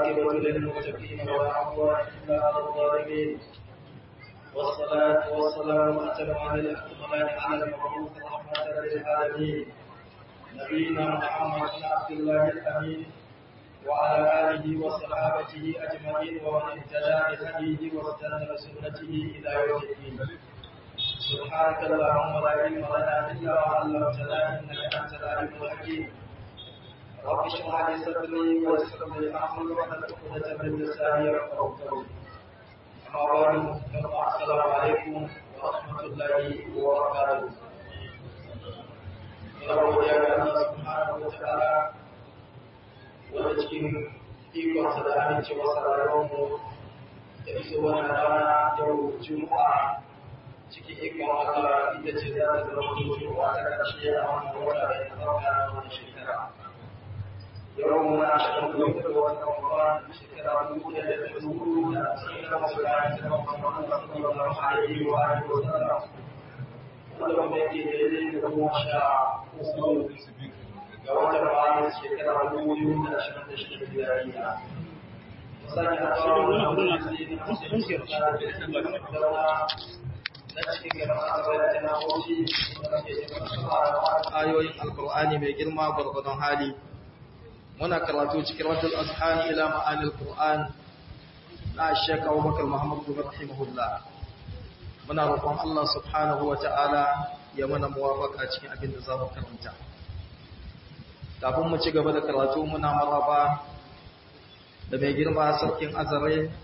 والعاقبة للمتقين ولا عدوان إلا على الظالمين والصلاة والسلام أتمان الأكملان على المبعوث رحمة للعالمين نبينا محمد بن عبد الله الأمين وعلى آله وصحابته أجمعين ومن اهتدى بهديه واستنى بسنته إلى يوم الدين سبحانك اللهم لا علم لنا إلا ما علمتنا إنك أنت العليم الحكيم رب اشرح لي صدري ويسر لي أمري واحلل عقدة من لساني يفقهوا قولي أما بعد السلام عليكم ورحمة الله وبركاته Saboda ya ga Allah subhanahu wa ta'ala wanda cikin ikonsa da amincewa sararinmu da iso wannan rana yau Juma'a cikin ikon Allah ita ce za ta zama Juma'a ta ƙarshe a wannan wata da ya zama na wannan shekara. Yau muna shirin kuma da wata Ramadan shekara dubu ɗaya da ɗari hudu da ashirin da wasu bayan da Muhammad sallallahu alaihi wa alihi wa sallam. Wanda kuma yake daidai da goma sha uku ga watan bayan shekara dubu biyu da ashirin da shida miliyariya. Misali a tsawon wani hadisi na musulunci da na cikin gaban asibitin na Bauchi da ke cikin ayoyin Alƙur'ani mai girma gwargwadon hali. Muna karatu cikin Raddul Azhani ila ma'anil Qur'an na Sheikh Abubakar Muhammad bin rahimahullah. Muna roƙon Allah subhanahu wa ta'ala ya mana muwafaka cikin abin da za mu karanta. Kafin mu ci gaba da karatu muna maraba da mai girma sarkin azare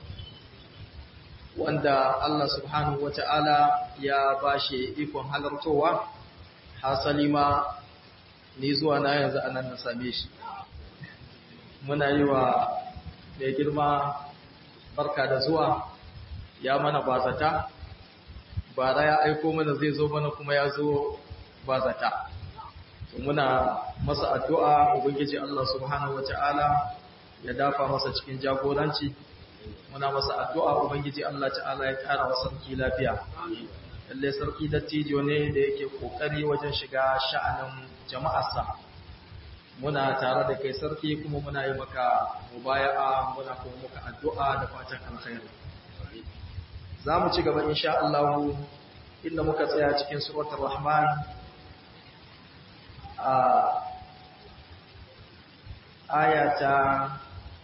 wanda Allah subhanahu wa ta'ala ya ba shi ikon halartowa, hasali ma ni zuwa na yanzu anan na same shi. Muna yi wa mai girma barka da zuwa ya mana bazata, bara ya aiko mana zai zo mana kuma ya zo bazata. Muna masa addu'a Ubangiji Allah subhanahu wa ta'ala ya dafa masa cikin jagoranci. muna masa addu'a Ubangiji Allah ta'ala ya ƙara wa sarki lafiya. Lalle sarki dattijo ne da yake ƙoƙari wajen shiga sha'anin jama'arsa. Muna tare da kai sarki kuma muna yi maka mubaya'a muna kuma muka addu'a da fatan alkhairi. Za mu ci gaba insha Allah inda muka tsaya cikin suratul Rahman a ayata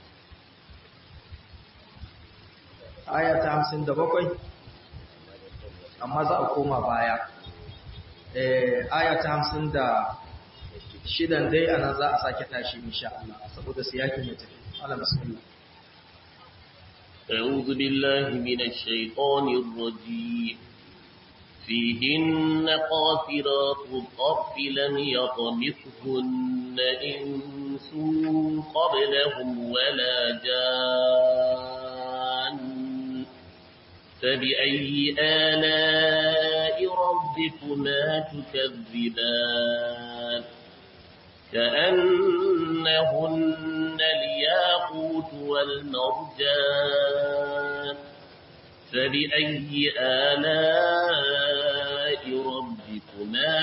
aya ta hamsin da bakwai amma za a koma baya aya ta hamsin da shidan dai a nan za a sake tashi insha Allah saboda siyakin ya tafi ala bismillah أعوذ بالله من الشيطان الرجيم فيهن قاصرات الطرف لم يطمثهن إنس قبلهم ولا جان فبأي آلاء ربكما تكذبان كأنهن الياقوت والمرجان فبأي آلاء ربكما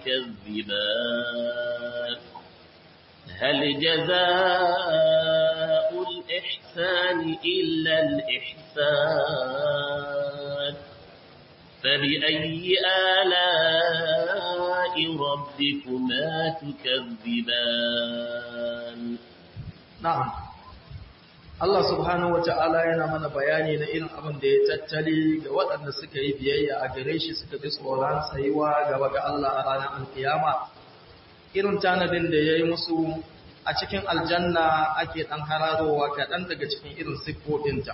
تكذبان هل جزاء الإحسان إلا الإحسان فبأي آلاء ربكما تكذبان نعم Allah subhanahu wa ta'ala yana mana bayani na irin abin da ya tattali ga waɗanda suka yi biyayya a gare shi suka bi tsoron tsayuwa gaba ga Allah a ranar alkiyama irin tanadin da ya yi musu a cikin aljanna ake ɗan hararowa kaɗan daga cikin irin siffofinta.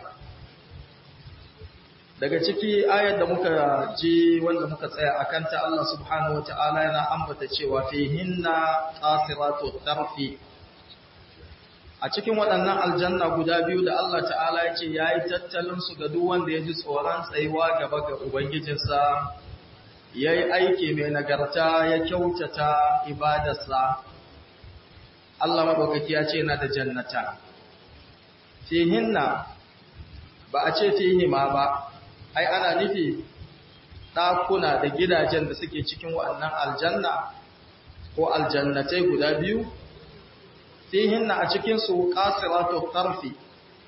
Daga ciki ayar da muka ji wanda muka tsaya a kanta Allah subhanahu wa ta'ala yana ambata cewa fi hinna ƙasiratu tarfi. A cikin waɗannan aljanna guda biyu da Allah ta'ala ya ce ya yi tattalinsu ga duk wanda ya ji tsoron tsayuwa gaba ga Ubangijinsa, ya yi aiki mai nagarta ya kyautata ibadarsa. Allah maɗaukaki ya ce na da jannata. Fihinna ba a ce fihima ba, ai ana nufi ɗakuna da gidajen da suke cikin waɗannan aljanna ko aljannatai guda biyu, fihinna a cikinsu ƙasiratu ƙarfi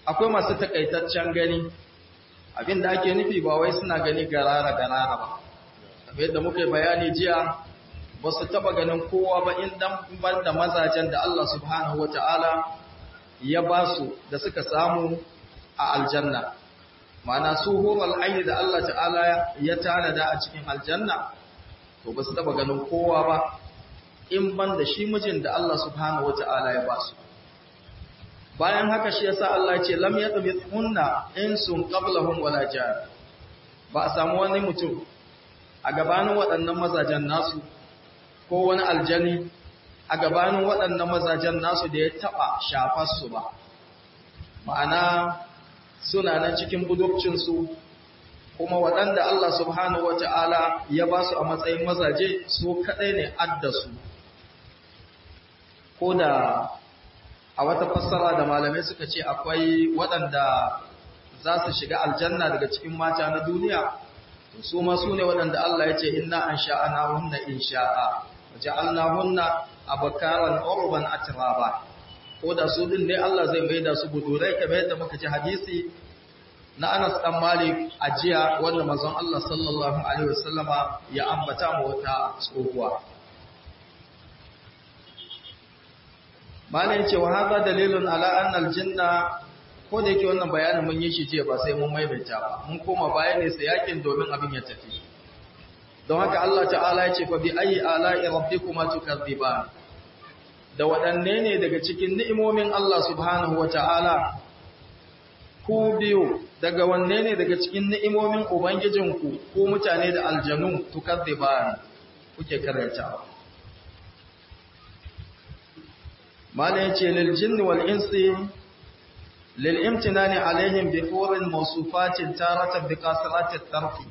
akwai masu takaitaccen gani abinda ake nufi ba wai suna gani garara garara ba kamar yadda muka yi bayani jiya ba su taba ganin kowa ba in dan ban da mazajen da Allah subhanahu wata'ala ya ba su da suka samu a aljanna ma'ana su horal aini da Allah ta'ala ya tanada a cikin aljanna to ba su taba ganin kowa ba in ban da shi mijin da Allah subhanahu wata'ala ya ba su bayan haka shi yasa Allah ya ce lam yatmithunna insun qablahum wala jan ba a samu wani mutum a gabanin waɗannan mazajen nasu ko wani aljani a gabanin waɗannan mazajen nasu da ya taɓa shafarsu ba ma'ana suna nan cikin budurcinsu kuma waɗanda Allah subhanahu wa ta'ala ya ba su a matsayin mazaje su kaɗai ne addasu ko da a wata fassara da malamai suka ce akwai waɗanda za su shiga aljanna daga cikin mata na duniya su ma su ne waɗanda Allah ya ce inna an sha'ana hunna in sha'a ja'alna hunna abakaran urban atraba ko da su din ne Allah zai mai da su budurai kamar yadda muka ji hadisi na Anas dan Malik a jiya wanda manzon Allah sallallahu alaihi wasallama ya ambata mu wata tsohuwa Malam ce wa hada dalilun ala anna aljanna ko da yake wannan bayanin mun yi shi jiya ba sai mun maimaita ba mun koma baya ne sai yakin domin abin ya tafi don haka Allah ta'ala ya ce fa bi ayi ala'i rabbikuma tukadziban da waɗanne ne daga cikin ni'imomin Allah subhanahu wata'ala ku biyu daga wanne ne daga cikin ni'imomin ubangijinku ko mutane da aljanu tukadziban kuke karantawa mala yace lil jinni wal insi lil imtinani alaihim bi hurin mawsufatin taratan bi kasrati tarfi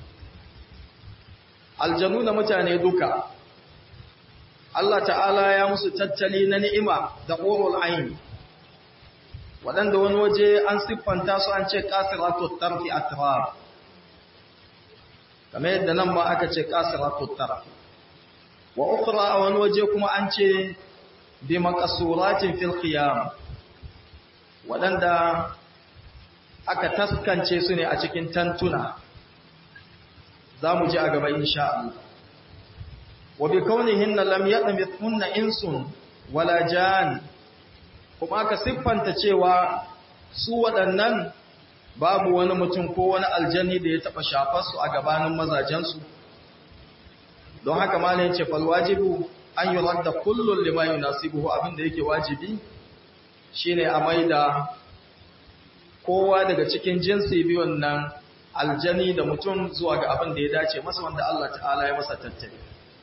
aljanu da mutane duka Allah ta'ala ya musu tattali na ni'ima da ƙorul aini waɗanda wani waje an siffanta su an ce ƙasiratu tarfi atrar kamar yadda nan ba aka ce ƙasiratu tarfi wa ukra a wani waje kuma an ce bi maqsuratin fil khiyam waɗanda aka taskance su ne a cikin tantuna za mu ji a gaba insha Allah wa bi kaunihinna lam yadmithunna insun wala jan kuma aka siffanta cewa su waɗannan babu wani mutum ko wani aljani da ya taɓa shafar su a gabanin mazajensu don haka malai yace fal wajibu an yuradda kullun lima yunasibuhu abinda yake wajibi shine a maida kowa daga cikin jinsi biyun nan aljani da mutum zuwa ga abin da ya dace masa wanda Allah ta'ala ya masa tattali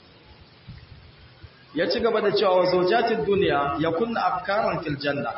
ya ci gaba da cewa zawjatid dunya yakunna afkaran fil janna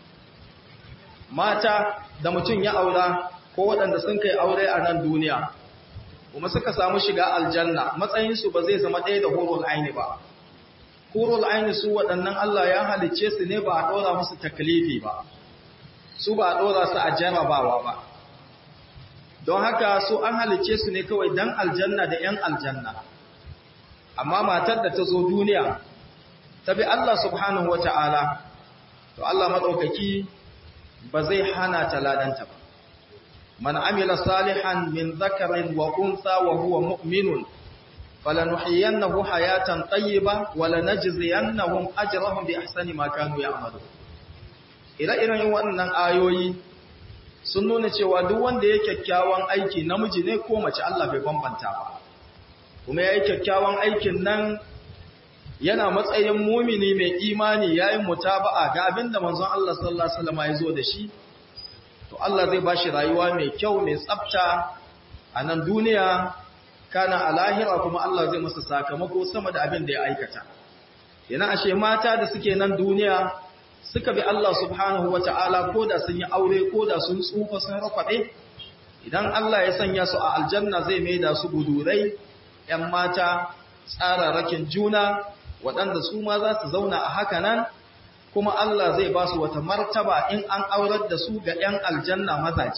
mata da mutum ya aura ko waɗanda sun kai aure a nan duniya kuma suka samu shiga aljanna matsayinsu ba zai zama ɗaya da hurul aini ba hurul aini su waɗannan Allah ya halicce su ne ba a ɗora musu taklifi ba su ba a ɗora su a jarabawa ba don haka su an halicce su ne kawai dan aljanna da ‘yan aljanna amma matar da ta zo duniya ta bi Allah subhanahu wa ta'ala to Allah maɗaukaki ba zai hana ta ladanta ba man amila salihan min zakarin wa unsa wa huwa mu'minun falanuhyiyannahu hayatan tayyiba wa lanajziyannahum ajrahum bi ahsani ma kanu ya'malun ire-iren waɗannan ayoyi sun nuna cewa duk wanda ya kyakkyawan aiki namiji ne ko mace Allah bai bambanta ba kuma ya yi kyakkyawan aikin nan yana matsayin mumini mai imani yayin mutaba'a ga abinda manzon Allah sallallahu alaihi wasallam ya zo da shi to Allah zai bashi rayuwa mai kyau mai tsafta a nan duniya kana a lahira kuma Allah zai masa sakamako sama da abin da ya aikata yana ashe mata da suke nan duniya suka bi Allah subhanahu wata'ala ko da sun yi aure ko da sun tsufa sun rafaɗe idan Allah ya sanya su a aljanna zai mai da su budurai ‘yan mata tsararrakin juna waɗanda su ma za su zauna a haka nan kuma Allah zai ba su wata martaba in an aurar da su ga ‘yan aljanna mazaje.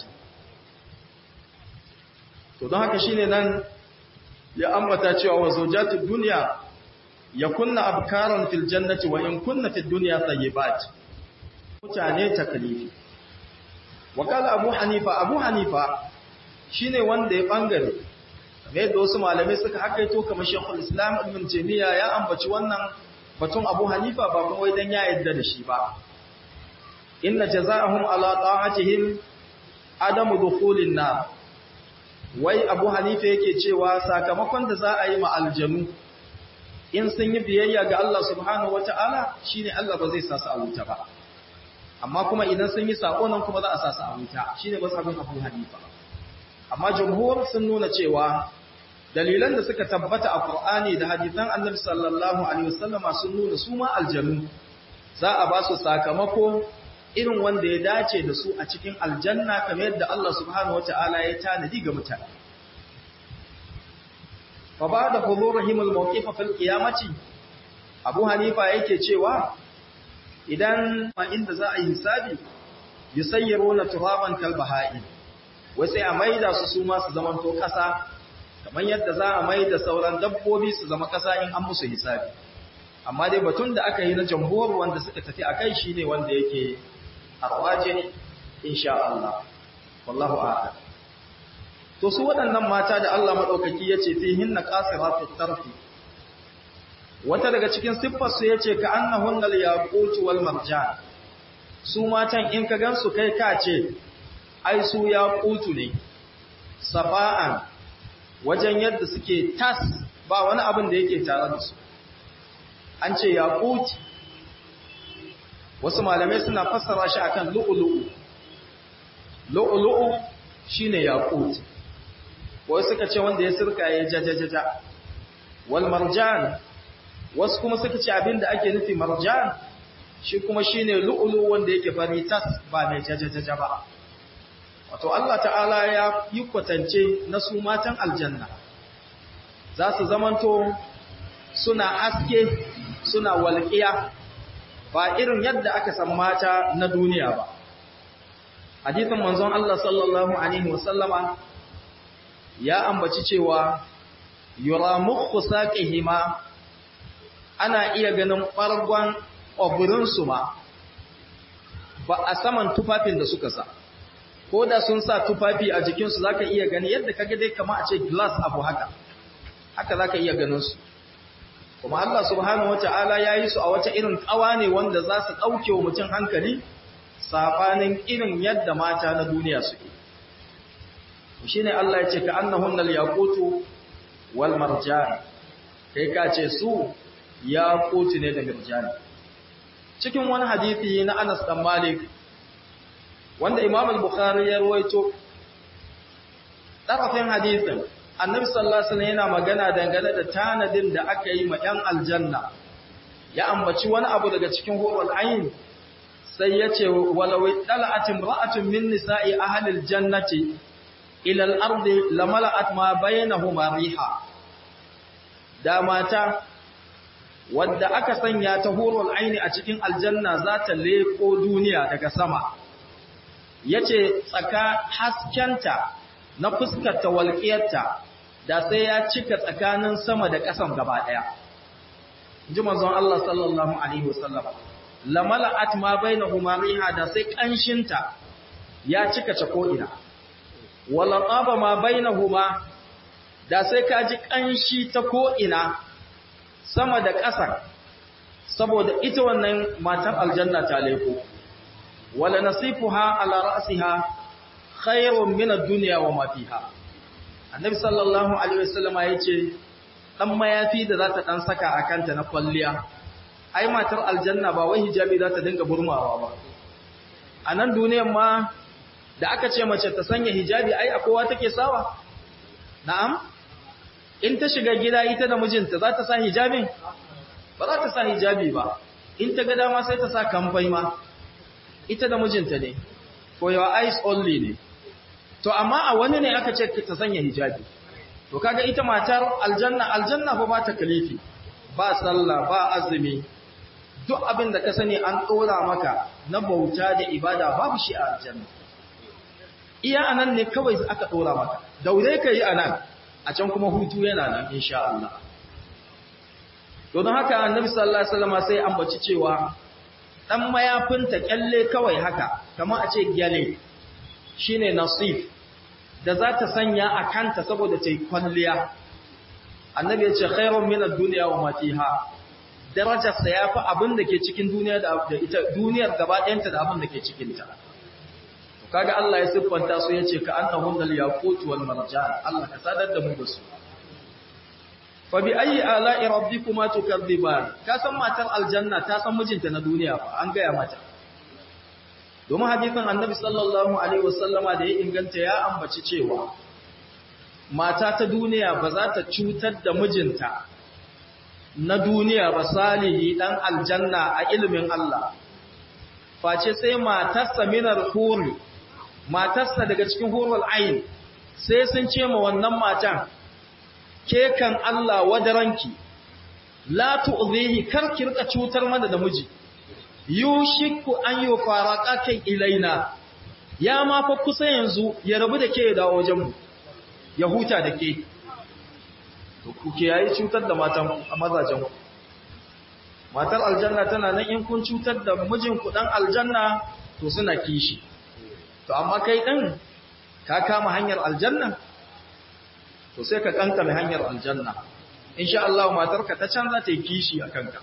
To don haka shine nan ya ambata cewa wa zaujatun duniya ya kunna abkaran fil jannati wa in kunna fil duniya tayyibat mutane taklifi wakala abu hanifa abu hanifa shine wanda ya bangare kamar yadda wasu malamai suka hakaito kamar shekul islam ibn taymiya ya ambaci wannan batun abu hanifa ba kuma wai dan ya yadda da shi ba inna jazaa'ahum ala ta'atihim adamu dukhulin nar wai abu hanifa yake cewa sakamakon da za a yi ma aljanu in sun yi biyayya ga Allah subhanahu wata'ala shine Allah ba zai sa su a wuta ba amma kuma idan sun yi sako nan kuma za a sa su a wuta shine masabin abu hanifa amma jumhur sun nuna cewa dalilan da suka tabbata a Qur'ani da hadisan Annabi sallallahu alaihi wasallam sun nuna su ma aljanu za a ba su sakamako irin wanda ya dace da su a cikin aljanna kamar yadda Allah subhanahu wataala ya tanadi ga mutane fa ba'da hudurihim al-mawqif fil qiyamati Abu Hanifa yake cewa idan ma inda za a yi hisabi yusayyiruna turaban kal baha'in wai sai a maida su su ma su zamanto kasa kamar yadda za a mai da sauran dabbobi su zama ƙasa in an musu hisabi amma dai batun da aka yi na jamhur wanda suka tafi a kai shi ne wanda yake arwaje insha Allah wallahu a'lam to su waɗannan mata da Allah madaukaki yace fi hinna qasiratu tarfi wata daga cikin siffar su yace ka annahunna al-yaqut wal marjan su matan in ka gansu kai ka ce ai su yaqutu ne safa'an wajen yadda suke tas ba wani abin da yake tare da su an ce yaquti wasu malamai suna fassara shi akan lu'lu'u lu'lu'u shine yaquti wasu suka ce wanda ya sirka ya jajajaja wal marjan wasu kuma suka ce abinda ake nufi marjan shi kuma shine lu'lu wanda yake fari tas ba mai jajajaja ba wato Allah ta'ala ya yi kwatance na su matan aljanna za su zamanto suna haske suna walƙiya ba irin yadda aka san mata na duniya ba hadithin manzon Allah sallallahu alaihi wasallama ya ambaci cewa yura mukhu saqihima ana iya ganin ɓargon ƙwabirinsu ma ba a saman tufafin da suka sa ko da sun sa tufafi a jikinsu za ka iya gani yadda kaga dai kama a ce glass abu haka haka za ka iya ganinsu kuma Allah subhanahu wata'ala ya yi su a wata irin tsawa ne wanda za su ɗauke wa mutum hankali saɓanin irin yadda mata na duniya suke shi ne Allah ya ce ka annahun yaqutu wal marjan kai ka ce su yaqutu ne da marjani cikin wani hadisi na Anas dan Malik wanda Imam al-Bukhari ya ruwaito tarafin hadisin Annabi sallallahu alaihi wasallam yana magana dangane da tanadin da aka yi ma 'yan aljanna ya ambaci wani abu daga cikin hurul ayn sai yace walau tala'at imra'atun min nisa'i ahli al-jannati ila al-ardi lamala'at ma bainahuma riha da mata wadda aka sanya ta hurul aini a cikin aljanna za ta leko duniya daga sama yace tsaka haskenta na fuskar ta walƙiyarta da sai ya cika tsakanin sama da ƙasan gaba ɗaya ji manzon Allah sallallahu alaihi wasallam lamala'at ma bainahuma riha da sai kanshinta ya cika ta ko'ina wala taba ma bainahuma da sai ka ji kanshi ta ko'ina sama da ƙasar saboda ita wannan matar aljanna ta leko wala nasifuha ala ra'siha khairun min ad-dunya wa ma fiha annabi sallallahu alaihi wasallam yace dan mayafi da zata dan saka a kanta na kwalliya ai matar aljanna ba wai hijabi zata dinga burmawa ba a nan duniyar ma da aka ce mace ta sanya hijabi ai a kowa take sawa na'am in ta shiga gida ita da mijinta za ta sa hijabin ba za ta sa hijabi ba in ta ga dama sai ta sa kamfai ma ita da mijinta ne for your eyes only ne to amma a wani ne aka ce ta sanya hijabi to kaga ita matar aljanna aljanna fa ba ta kalifi ba sallah ba azumi duk abin da ka sani an tsora maka na bauta da ibada babu shi a aljanna iya anan ne kawai aka tsora maka daure ka yi anan a can kuma hutu yana nan insha Allah to don haka annabi sallallahu alaihi wasallam sai ambaci cewa dan mayafinta kyalle kawai haka kamar a ce gyale shine nasif da za ta sanya a kanta saboda ta yi kwalliya annabi ya ce khairun min ad-dunya wa ma fiha darajarsa yafi abin da ke cikin duniya da ita duniyar gaba ɗayanta da abin da ke cikin ta kaga Allah ya siffanta su yace ka annahum dal yaqut wal marjan Allah ka sadar da mu da su fa bi ayi ala'i rabbikuma tukadziban ka san matar aljanna ta san mijinta na duniya fa an gaya mata domin hadisin annabi sallallahu alaihi wasallama da ya inganta ya ambaci cewa mata ta duniya ba za ta cutar da mijinta na duniya ba salihi dan aljanna a ilimin Allah face sai matarsa minar huri matarsa daga cikin hurul ain sai sun ce ma wannan matan ke kan Allah wadaranki la tu'zihi kar ki rika cutar mana da miji yushiku an yufaraka kai ilaina ya ma fa kusa yanzu ya rabu da ke ya dawo wajen mu ya huta da ke to kuke yayi cutar da matan mazajen ku matar aljanna tana nan in kun cutar da mijin ku dan aljanna to suna kishi to amma kai din ka kama hanyar aljanna to sai ka kankame hanyar aljanna insha Allah matarka ta canza ta yi kishi akan ka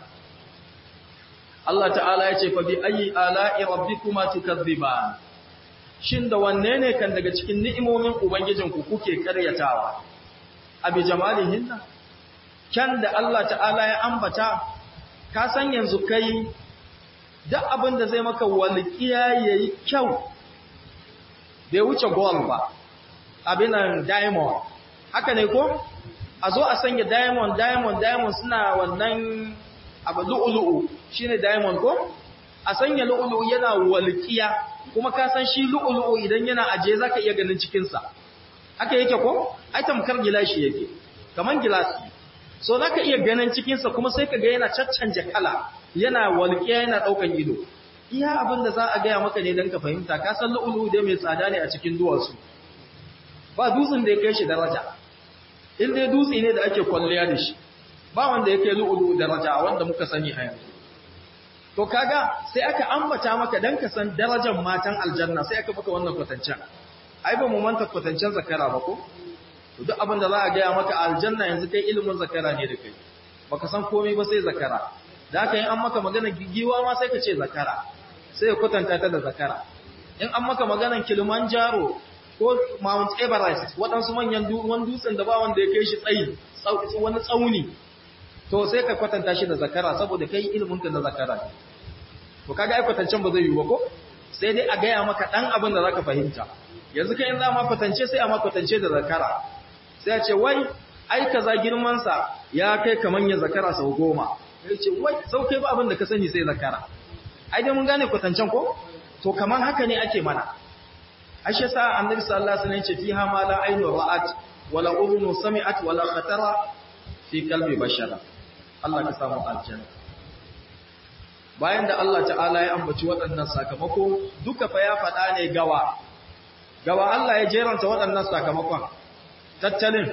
Allah ta'ala ya ce fa bi ayi ala'i rabbikuma tukazziban shin da wanne ne kan daga cikin ni'imomin ubangijinku kuke karyatawa abi jamalihinna kan da Allah ta'ala ya ambata ka san yanzu kai duk abin da zai maka walƙiya yayi kyau bai wuce gold ba abinan diamond haka ne ko a zo a sanya diamond diamond diamond suna wannan abu lu'ulu'u shine diamond ko a sanya lu'ulu'u yana walƙiya kuma ka san shi lu'ulu'u idan yana aje zaka iya ganin cikin sa haka yake ko ai tamkar gilashi yake kaman gilasi so zaka iya ganin cikin sa kuma sai kaga yana caccanje kala yana walƙiya yana daukan ido iya abin da za a gaya maka ne dan ka fahimta ka san lu'ulu'u dai mai tsada ne a cikin duwatsu ba dutsen da ya kai shi daraja in dai dutse ne da ake kwalliya da shi ba wanda ya kai lu'ulu'u daraja wanda muka sani a yanzu to kaga sai aka ambata maka dan ka san darajar matan aljanna sai aka maka wannan kwatancen ai ba mu manta kwatancen zakara ba ko to duk abin da za a gaya maka aljanna yanzu kai ilimin zakara ne da kai baka san komai ba sai zakara da haka in an maka magana gigiwa ma sai ka ce zakara sai ya kwatanta ta da zakara in an maka maganan Kilimanjaro ko Mount Everest waɗansu manyan wani dutsen da ba wanda ya kai shi tsayi wani tsauni to sai ka kwatanta shi da zakara saboda kai ilimin ka na zakara ne to kaga ai kwatancen ba zai yi ba ko sai dai a gaya maka dan abin da zaka fahimta yanzu kai in za ma kwatance sai a ma kwatance da zakara sai a ce wai ai kaza girman sa ya kai kaman ya zakara sau goma sai ce wai sau kai ba abin da ka sani sai zakara ai dai mun gane kwatancen ko to kaman haka ne ake mana ashe sa annabi sallallahu alaihi wasallam ya ce fiha ma la aynu ra'at wala udhunu sami'at wala khatara fi qalbi bashara Allah ka samu aljanna bayan da Allah ta'ala ya ambaci waɗannan sakamako duka fa ya faɗa ne gawa gawa Allah ya jeranta waɗannan sakamakon tattalin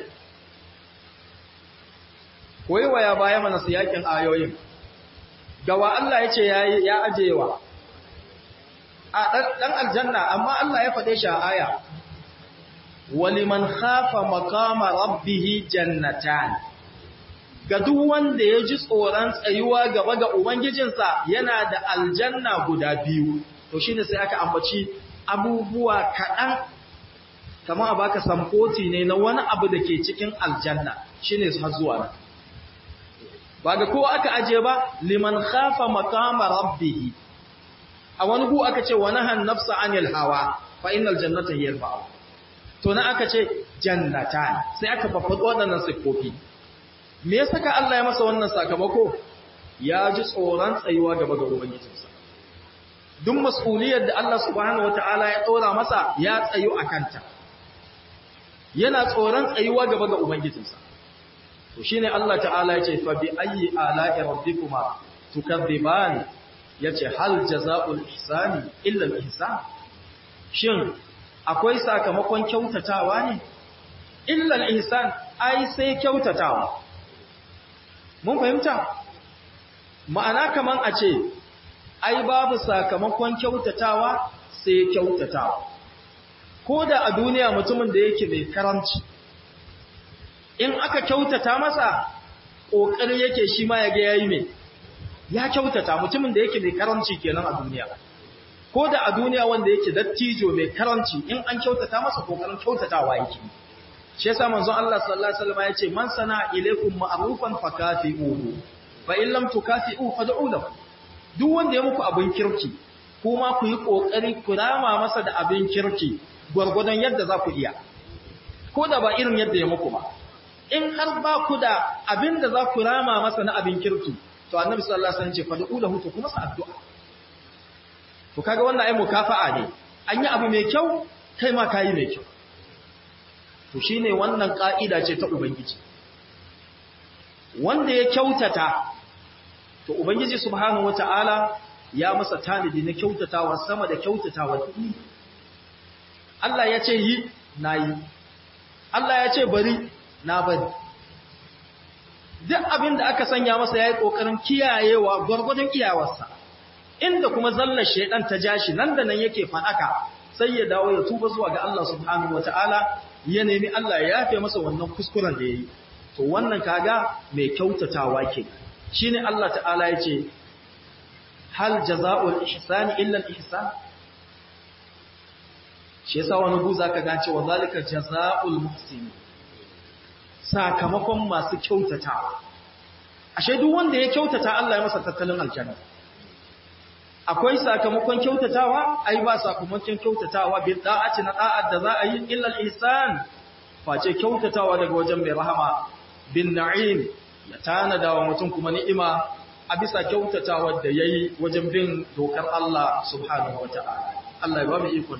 koyewa baya mana su yakin ayoyin gawa Allah ya ce ya ajewa a ɗan aljanna amma Allah ya faɗe shi a aya waliman khafa maqama rabbihi jannatan ga duk wanda ya ji tsoron tsayuwa gaba ga Ubangijinsa yana da aljanna guda biyu, to shi ne sai aka ambaci abubuwa kaɗan, kama a baka samfoti ne na wani abu da ke cikin aljanna shi ne har zuwa nan. Ba ga kowa aka aje ba, liman khafa makama rabbihi, a wani gu aka ce wani han nafsa anil hawa, fa innal jannata hiyar ba'a. To na aka ce jannata sai aka fafaɗo waɗannan siffofi. me ya saka Allah ya masa wannan sakamako ya ji tsoron tsayuwa gaba ga ubangijinsa duk mas'uliyar da Allah subhanahu wataala ya tsora masa ya tsayu a kanta yana tsoron tsayuwa gaba ga ubangijinsa to shine Allah ta'ala ya ce fa bi ayyi ala'i rabbikuma tukadziban yace hal jazaa'ul ihsani illa al-ihsan shin akwai sakamakon kyautatawa ne illa al-ihsan ai sai kyautatawa mun fahimta ma'ana kaman a ce ai babu sakamakon kyautatawa sai kyautatawa ko da a duniya mutumin da yake mai karamci in aka kyautata masa ƙoƙari yake shi ma ya ga yayi mai ya kyautata mutumin da yake mai karamci kenan a duniya ko da a duniya wanda yake dattijo mai karamci in an kyautata masa ƙoƙarin kyautatawa yake shi yasa manzon Allah sallallahu alaihi wasallam ya ce man sana ilaikum ma'rufan fakafi'uhu fa in lam tukafi'u fad'u lahu duk wanda ya muku abin kirki kuma ku yi ƙoƙari ku rama masa da abin kirki gwargwadon yadda za ku iya ko da ba irin yadda ya muku ba in har ba ku da abin da za ku rama masa na abin kirki to annabi sallallahu alaihi wasallam ce fad'u lahu to kuma sa addu'a to kaga wannan ai mukafa'a ne an yi abu mai kyau kai ma kai mai kyau to shine wannan ka'ida ce ta ubangiji wanda ya kyautata to ubangiji subhanahu wataala ya masa tanadi na kyautatawa sama da kyautatawa kuɗi Allah ya ce yi na yi Allah ya ce bari na bari duk abin da aka sanya masa ya yi ƙoƙarin kiyayewa gwargwadon iyawarsa inda kuma zallar shaidan ta ja shi nan da nan yake faɗaka sai ya dawo ya tuba zuwa ga Allah subhanahu wata'ala ya nemi Allah ya yafe masa wannan kuskuren da ya yi to wannan kaga mai kyautatawa ke shine Allah ta'ala ya ce hal jaza'ul ihsani illa al-ihsan shi yasa wani guza ka ga cewa zalika jaza'ul muhsin sakamakon masu kyautatawa ashe duk wanda ya kyautata Allah ya masa tattalin aljanna akwai sakamakon kyautatawa ai ba sakamakon kyautatawa bi da'ati na da'at da za a yi illa al-ihsan face kyautatawa daga wajen mai rahama bin na'im ya tanada wa mutum kuma ni'ima a bisa kyautatawa da yayi wajen bin dokar Allah subhanahu wata'ala Allah ya ba mu ikon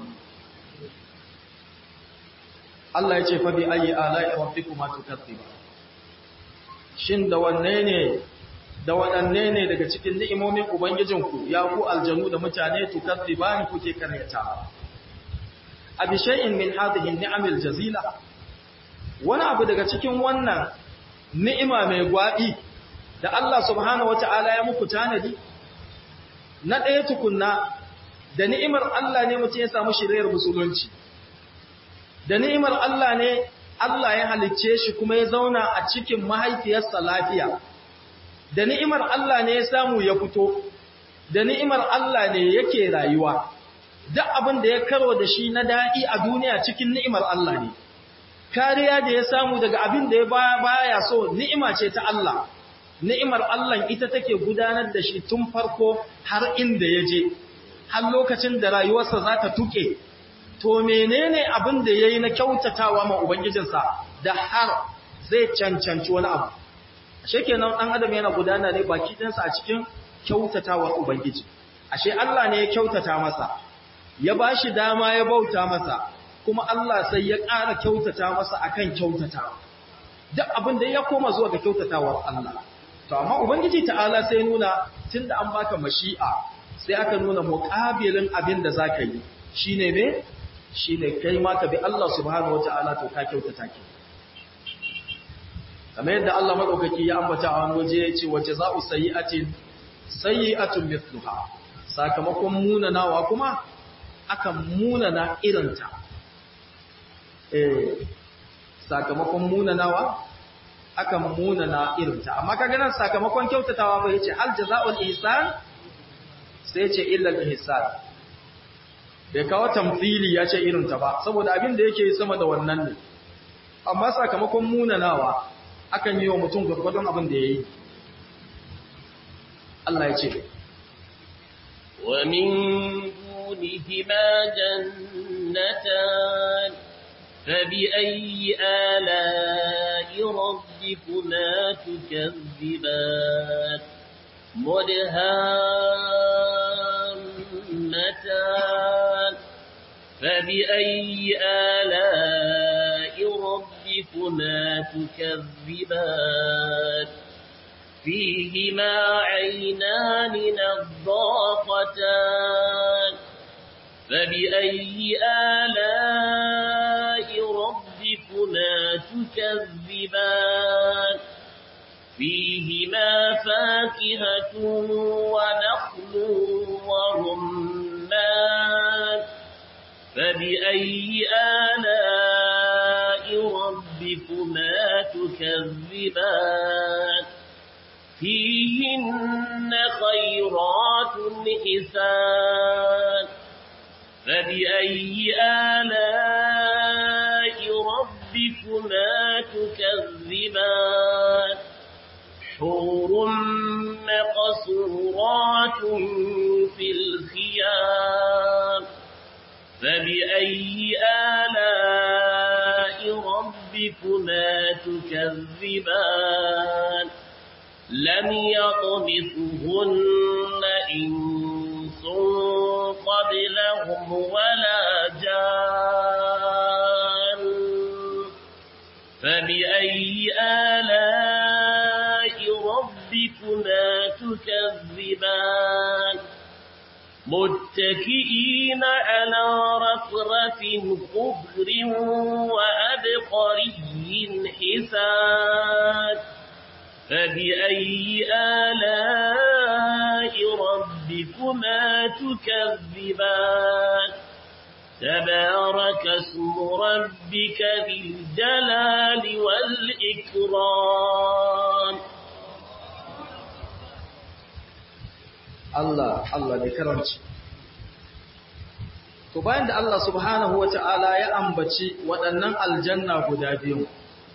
Allah ya ce fa bi ayi ala'i rabbikuma tukaththiba shin da wanne ne da waɗanne ne daga cikin ni'imomin ubangijinku ya ku aljanu da mutane tukaththiba kuke karyata abi shay'in min hadhihi ni'amil jazila wani abu daga cikin wannan ni'ima mai gwabi da Allah subhanahu wata'ala ya muku tanadi na ɗaya tukunna da ni'imar Allah ne mutum ya samu shirayar musulunci da ni'imar Allah ne Allah ya halicce shi kuma ya zauna a cikin mahaifiyarsa lafiya da ni'imar Allah ne ya samu ya fito da ni'imar Allah ne yake rayuwa duk abin da ya karo da shi na daɗi a duniya cikin ni'imar Allah ne kariya da ya samu daga abin da ya baya so ni'ima ce ta Allah ni'imar Allah ita take gudanar da shi tun farko har inda ya je har lokacin da rayuwarsa za ta tuke to menene abin da yayi na kyautatawa ma ubangijinsa da har zai cancanci wani abu ashe kenan dan adam yana gudana ne baki ɗinsa a cikin kyautatawar ubangiji ashe Allah ne ya kyautata masa ya bashi dama ya bauta masa kuma Allah sai ya ƙara kyautata masa akan kyautatawa duk abin da ya koma zuwa ga kyautatawar Allah to amma ubangiji ta'ala sai nuna tunda an baka mashi'a sai aka nuna muqabilin abin da zaka yi shine me shine kai ma ka bi Allah subhanahu wataala to ka kyautata ki kamar yadda Allah madaukaki ya ambata a wani waje yace wa jazaa'u sayyi'atin sayyi'atun mithluha sakamakon munanawa kuma akan munana irinta eh sakamakon munanawa akan munana irinta amma kaga nan sakamakon kyautatawa ba yace al jazaa'ul ihsan sai yace illa al ihsan bai kawo tamthili yace irinta ba saboda abin da yake sama da wannan ne amma sakamakon munanawa akan yi wa mutum gurgurdon abin da yayi Allah ya ce wa min dunihima jannatan فبأي آلاء ربكما تكذبان مدهامتان فبأي آلاء ربكما تكذبان فيهما عينان نضاقتان فبأي آلاء ربكما تكذبان فيهما فاكهة ونخل ورمان فبأي آلاء ربكما تكذبان فيهن خيرات حسان فبأي آلاء ربكما تكذبان حور مقصورات في الخيام فبأي آلاء ربكما تكذبان لم يطمثهن إنس قبلهم ولا جان فبأي آلاء ربكما تكذبان متكئين على رفرف خضر وأبقري حسان فبأي آلاء ربكما تكذبان تبارك اسم ربك ذي الجلال والإكرام Allah Allah da karanci to bayan da Allah subhanahu wata'ala ya ambaci waɗannan aljanna guda biyu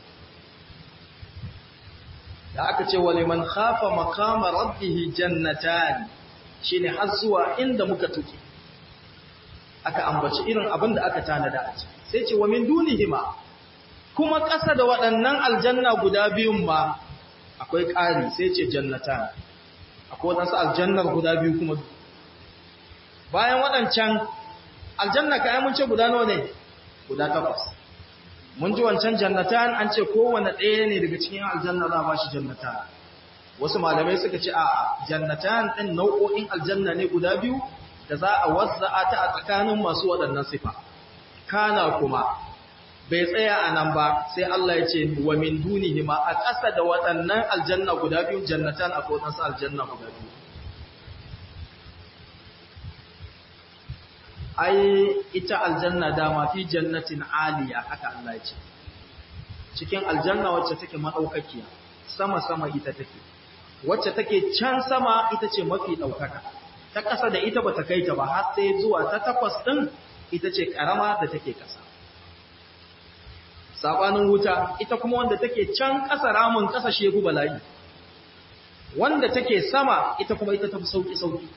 da aka ce wa liman khafa maqama rabbih jannatan shine har zuwa inda muka tuke aka ambaci irin abin da aka tanada a ciki sai ce wa min dunihima kuma ƙasa da waɗannan aljanna guda biyun ma akwai ƙari sai ce jannatan akwai waɗansu aljannar guda biyu kuma bayan waɗancan aljanna ka mun ce guda nawa ne guda takwas mun ji wancan jannatan an ce kowane ɗaya ne daga cikin aljanna za a ba shi jannatan wasu malamai suka ce a jannatan ɗin nau'o'in aljanna ne guda biyu da za a wazza'a ta a tsakanin masu waɗannan sifa kana kuma bai tsaya a nan ba sai Allah ya ce wa min dunihima a ƙasa da waɗannan aljanna guda biyu jannatan a kodansu aljanna guda biyu ai ita aljanna dama fi jannatin aliya haka Allah ya ce cikin aljanna wacce take madaukakiya sama sama ita take wacce take can sama ita ce mafi daukaka ta ƙasa da ita bata kai ta ba har sai zuwa ta takwas din ita ce karama da take ƙasa sabanin wuta ita kuma wanda take can ƙasa ramin ƙasa shegu bala'i wanda take sama ita kuma ita tafi sauki sauki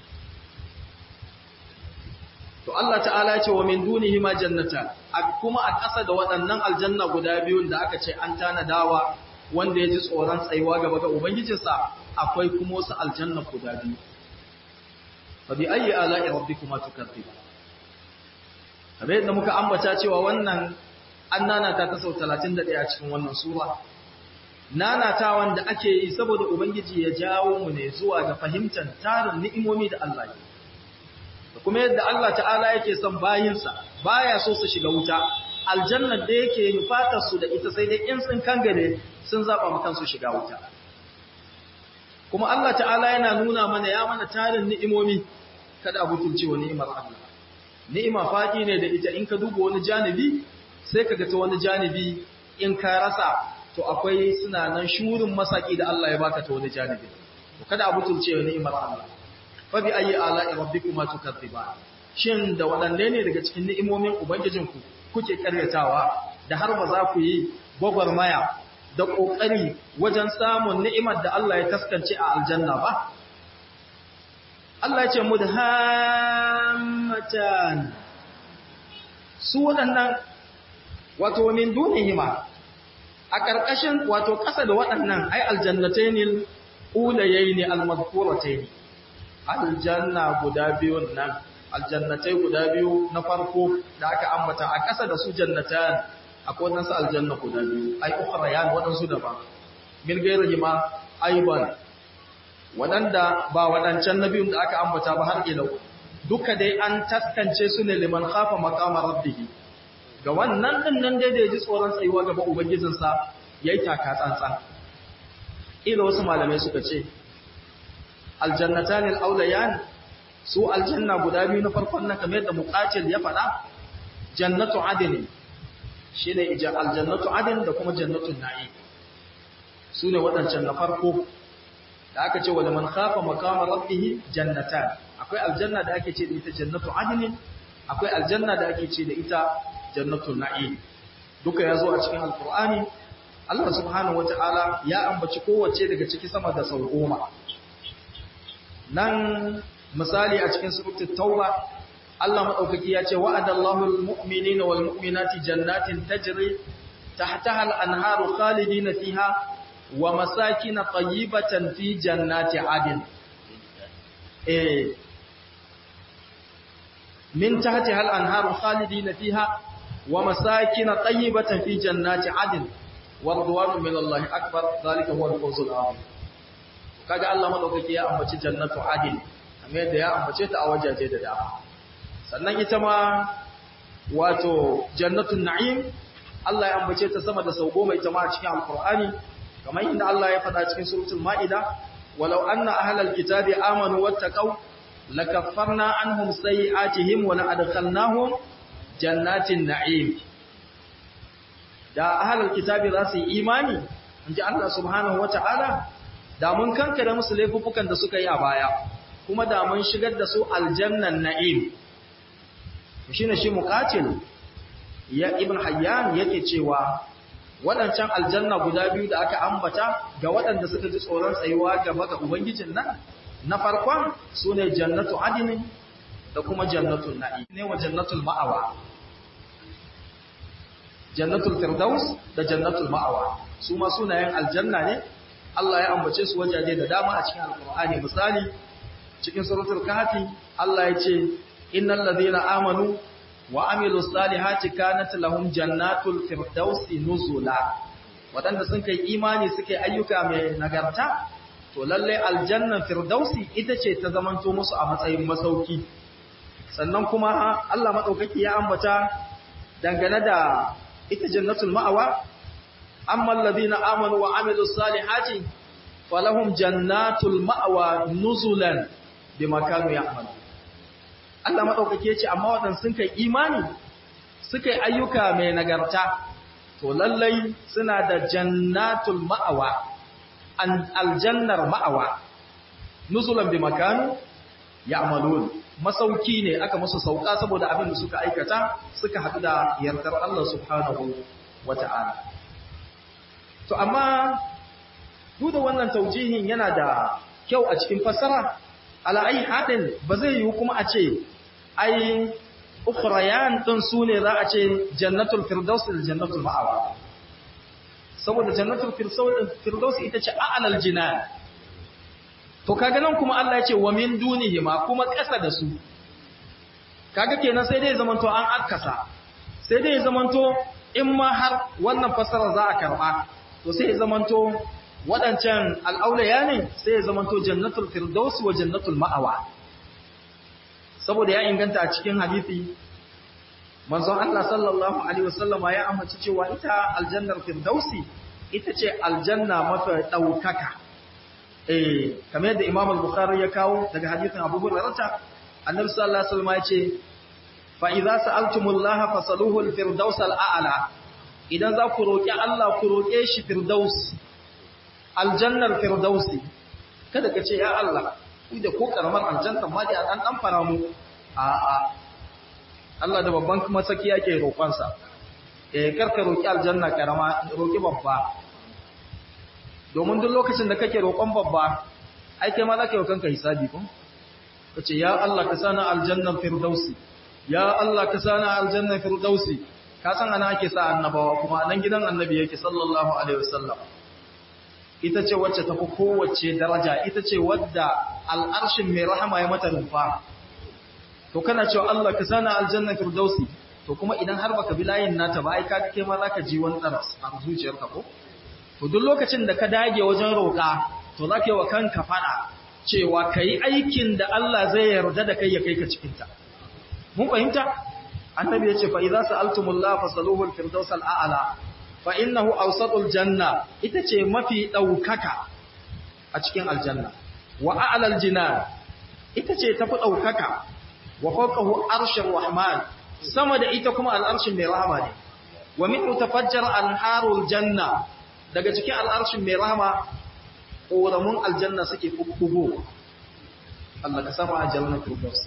to Allah ta'ala ya ce wa min dunihi ma jannata kuma a ƙasa da waɗannan aljanna guda biyun da aka ce an tanadawa wanda ya ji tsoron tsayuwa gaba ga ubangijinsa akwai kuma wasu aljanna guda biyu fa bi ayyi ala'i rabbikuma tukadziba kamar yadda muka ambata cewa wannan an nanata ta sau 31 a cikin wannan sura nanata wanda ake yi saboda ubangiji ya jawo mu ne zuwa ga fahimtar tarin ni'imomi da Allah ya da kuma yadda Allah ta'ala yake son bayinsa baya so su shiga wuta aljanna da yake nufatar su da ita sai dai in sun kangare sun zaba mu kansu shiga wuta kuma Allah ta'ala yana nuna mana ya mana tarin ni'imomi kada a butulce wa ni'imar Allah ni'ima fadi ne da ita in ka duba wani janibi sai ka ga ta wani janibi in ka rasa to akwai suna nan shurin masaki da Allah ya baka ta wani janibi to kada a butulce wa ni'imar Allah fa bi ayi ala'i rabbikuma tukadziban shin da wadanne ne daga cikin ni'imomin ubangijinku kuke karyatawa da har ba za ku yi gwagwarmaya da kokari wajen samun ni'imar da Allah ya taskance a aljanna ba Allah ya ce mudhammatan su waɗannan wato min dunihima a ƙarƙashin wato ƙasa da waɗannan ai aljannataynil ulayaini almadhkuratayn aljanna guda biyun nan aljannatai guda biyu na farko da aka ambata a ƙasa da su jannatan akwai wadansu aljanna guda biyu ai ukhrayan wadansu daban min gairihi ma aiban wadanda ba wadancan nabiyun da aka ambata ba har ila duka dai an taskance su ne liman khafa maqama rabbih ga wannan din nan dai da ji tsoron tsayuwa gaba ubangijinsa yayi taka tsantsan ila wasu malamai suka ce aljannatan al-awlayan su aljanna guda biyu na farkon nan kamar yadda muqatil ya faɗa jannatu adin shine aljannatu adin da kuma jannatu na'i su ne waɗancan na farko da aka ce wala man khafa maqama rabbih jannatan akwai aljanna da ake ce da ita jannatu adnin akwai aljanna da ake ce da ita jannatu na'im duka yazo a cikin alqur'ani Allah subhanahu wata'ala ya ambaci kowace daga ciki sama da sau goma nan misali a cikin suratul tauba Allah madaukaki ya ce wa'adallahu almu'minina walmu'minati jannatin tajri tahtaha al-anharu khalidina fiha wa masakin tayyibatan fi jannati adn eh min tahtiha al-anharu khalidina fiha wa masakin tayyibatan fi jannati adn wa ridwanu min Allah akbar zalika huwa al-fawzul azim kaga Allah madaukaki ya ambaci jannatu adn kamar yadda ya ambace ta a wajaje da dama sannan ita ma wato jannatun na'im Allah ya ambace ta sama da sau goma ita ma a cikin alkur'ani kamar inda Allah ya faɗa cikin suratul ma'ida walau anna ahlal kitabi amanu wattaqau lakaffarna anhum sayi'atihim wa la'adkhalnahum jannatin na'im da ahlal kitabi za su yi imani inji Allah subhanahu wata'ala da mun kankare musu laifukan da suka yi a baya kuma da mun shigar da su aljannan na'im shine shi muqatil ya ibn hayyan yake cewa waɗancan aljanna guda biyu da aka ambata ga waɗanda suka ji tsoron tsayuwa gaba ga ubangijin nan na farkon sune jannatu adnin da kuma jannatul na'im ne wa jannatul ma'awa jannatul firdaus da jannatul ma'awa su ma sunayen aljanna ne Allah ya ambace su wajaje da dama a cikin alqur'ani misali cikin suratul kahfi Allah ya ce innal ladhina amanu wa amilus salihati kanat lahum jannatul firdausi nuzula wadanda sun kai imani suke ayyuka mai nagarta to lalle aljannan firdausi ita ce ta zamanto musu a matsayin masauki sannan kuma Allah madaukaki ya ambata dangane da ita jannatul ma'awa amma alladhina amanu wa amilus salihati falahum jannatul ma'awa nuzulan bima kanu ya'malun Allah maɗaukaki ya ce, amma waɗanda sun kai imani, suka yi ayyuka mai nagarta, to lallai suna da jannatul ma'awa, aljannar ma'awa, nuzulan bi makanu ya amalon, masauki ne aka musu sauka saboda abin da suka aikata suka haɗu da yardar Allah subhanahu wa ta'ala. To, amma, duk da wannan taujihin yana da kyau a cikin fassara, ala'ai haɗin ba zai yi kuma a ce ai ukhrayan ɗin su ne za a ce jannatul firdaus da jannatul ma'awa saboda jannatul firdaus ita ce a'lal jinan to kaga nan kuma Allah ya ce wa min dunihima kuma ƙasa da su kaga kenan sai dai zamanto an akkasa sai dai zamanto in ma har wannan fasara za a karba to sai zamanto waɗancan al'aulaya ne sai ya zamanto jannatul firdaus wa jannatul ma'awa saboda ya inganta a cikin hadisi manzon Allah sallallahu alaihi wasallama ya amince cewa ita aljannar firdausi ita ce aljanna mafi daukaka eh kamar yadda Imam al-Bukhari ya kawo daga hadisin Abu Hurairah annabi sallallahu alaihi wasallama ya ce fa idza sa'altumullaha fasaluhu al-firdaus al-a'la idan za ku roki Allah ku roke shi firdaus aljannar firdausi kada ka ce ya Allah ku da ko karamar aljanna ma dai an dan fara mu a a Allah da babban kuma saki yake roƙon sa eh karka roki aljanna karama roki babba domin duk lokacin da kake roƙon babba ai kai ma zaka yi kanka hisabi ko kace ya Allah ka sana aljannan firdausi ya Allah ka sana aljannan firdausi ka san ana ake sa annabawa kuma nan gidan annabi yake sallallahu alaihi wasallam ita ce wacce tafi kowace daraja ita ce wadda al'arshin mai rahama ya mata rufa to kana cewa Allah ka sana aljanna firdausi to kuma idan har baka bi layin nata ba ai ka kai ma zaka ji wani tsaras a zuciyarka ko to duk lokacin da ka dage wajen roƙa to zaka yi wa kanka fada cewa kai aikin da Allah zai yarda da kai ya kai ka cikin ta mun fahimta annabi ya ce fa idza sa'altumullaha fasaluhu al-firdaus al-a'la fa innahu awsatul janna ita ce mafi daukaka a cikin aljanna wa a'lal jinan ita ce tafi daukaka wa fawqahu arshur rahman sama da ita kuma al'arshin mai rahama ne wa min tafajjar anharul janna daga cikin al'arshin mai rahama ƙoramun aljanna suke kugo Allah ka sama aljanna firdaus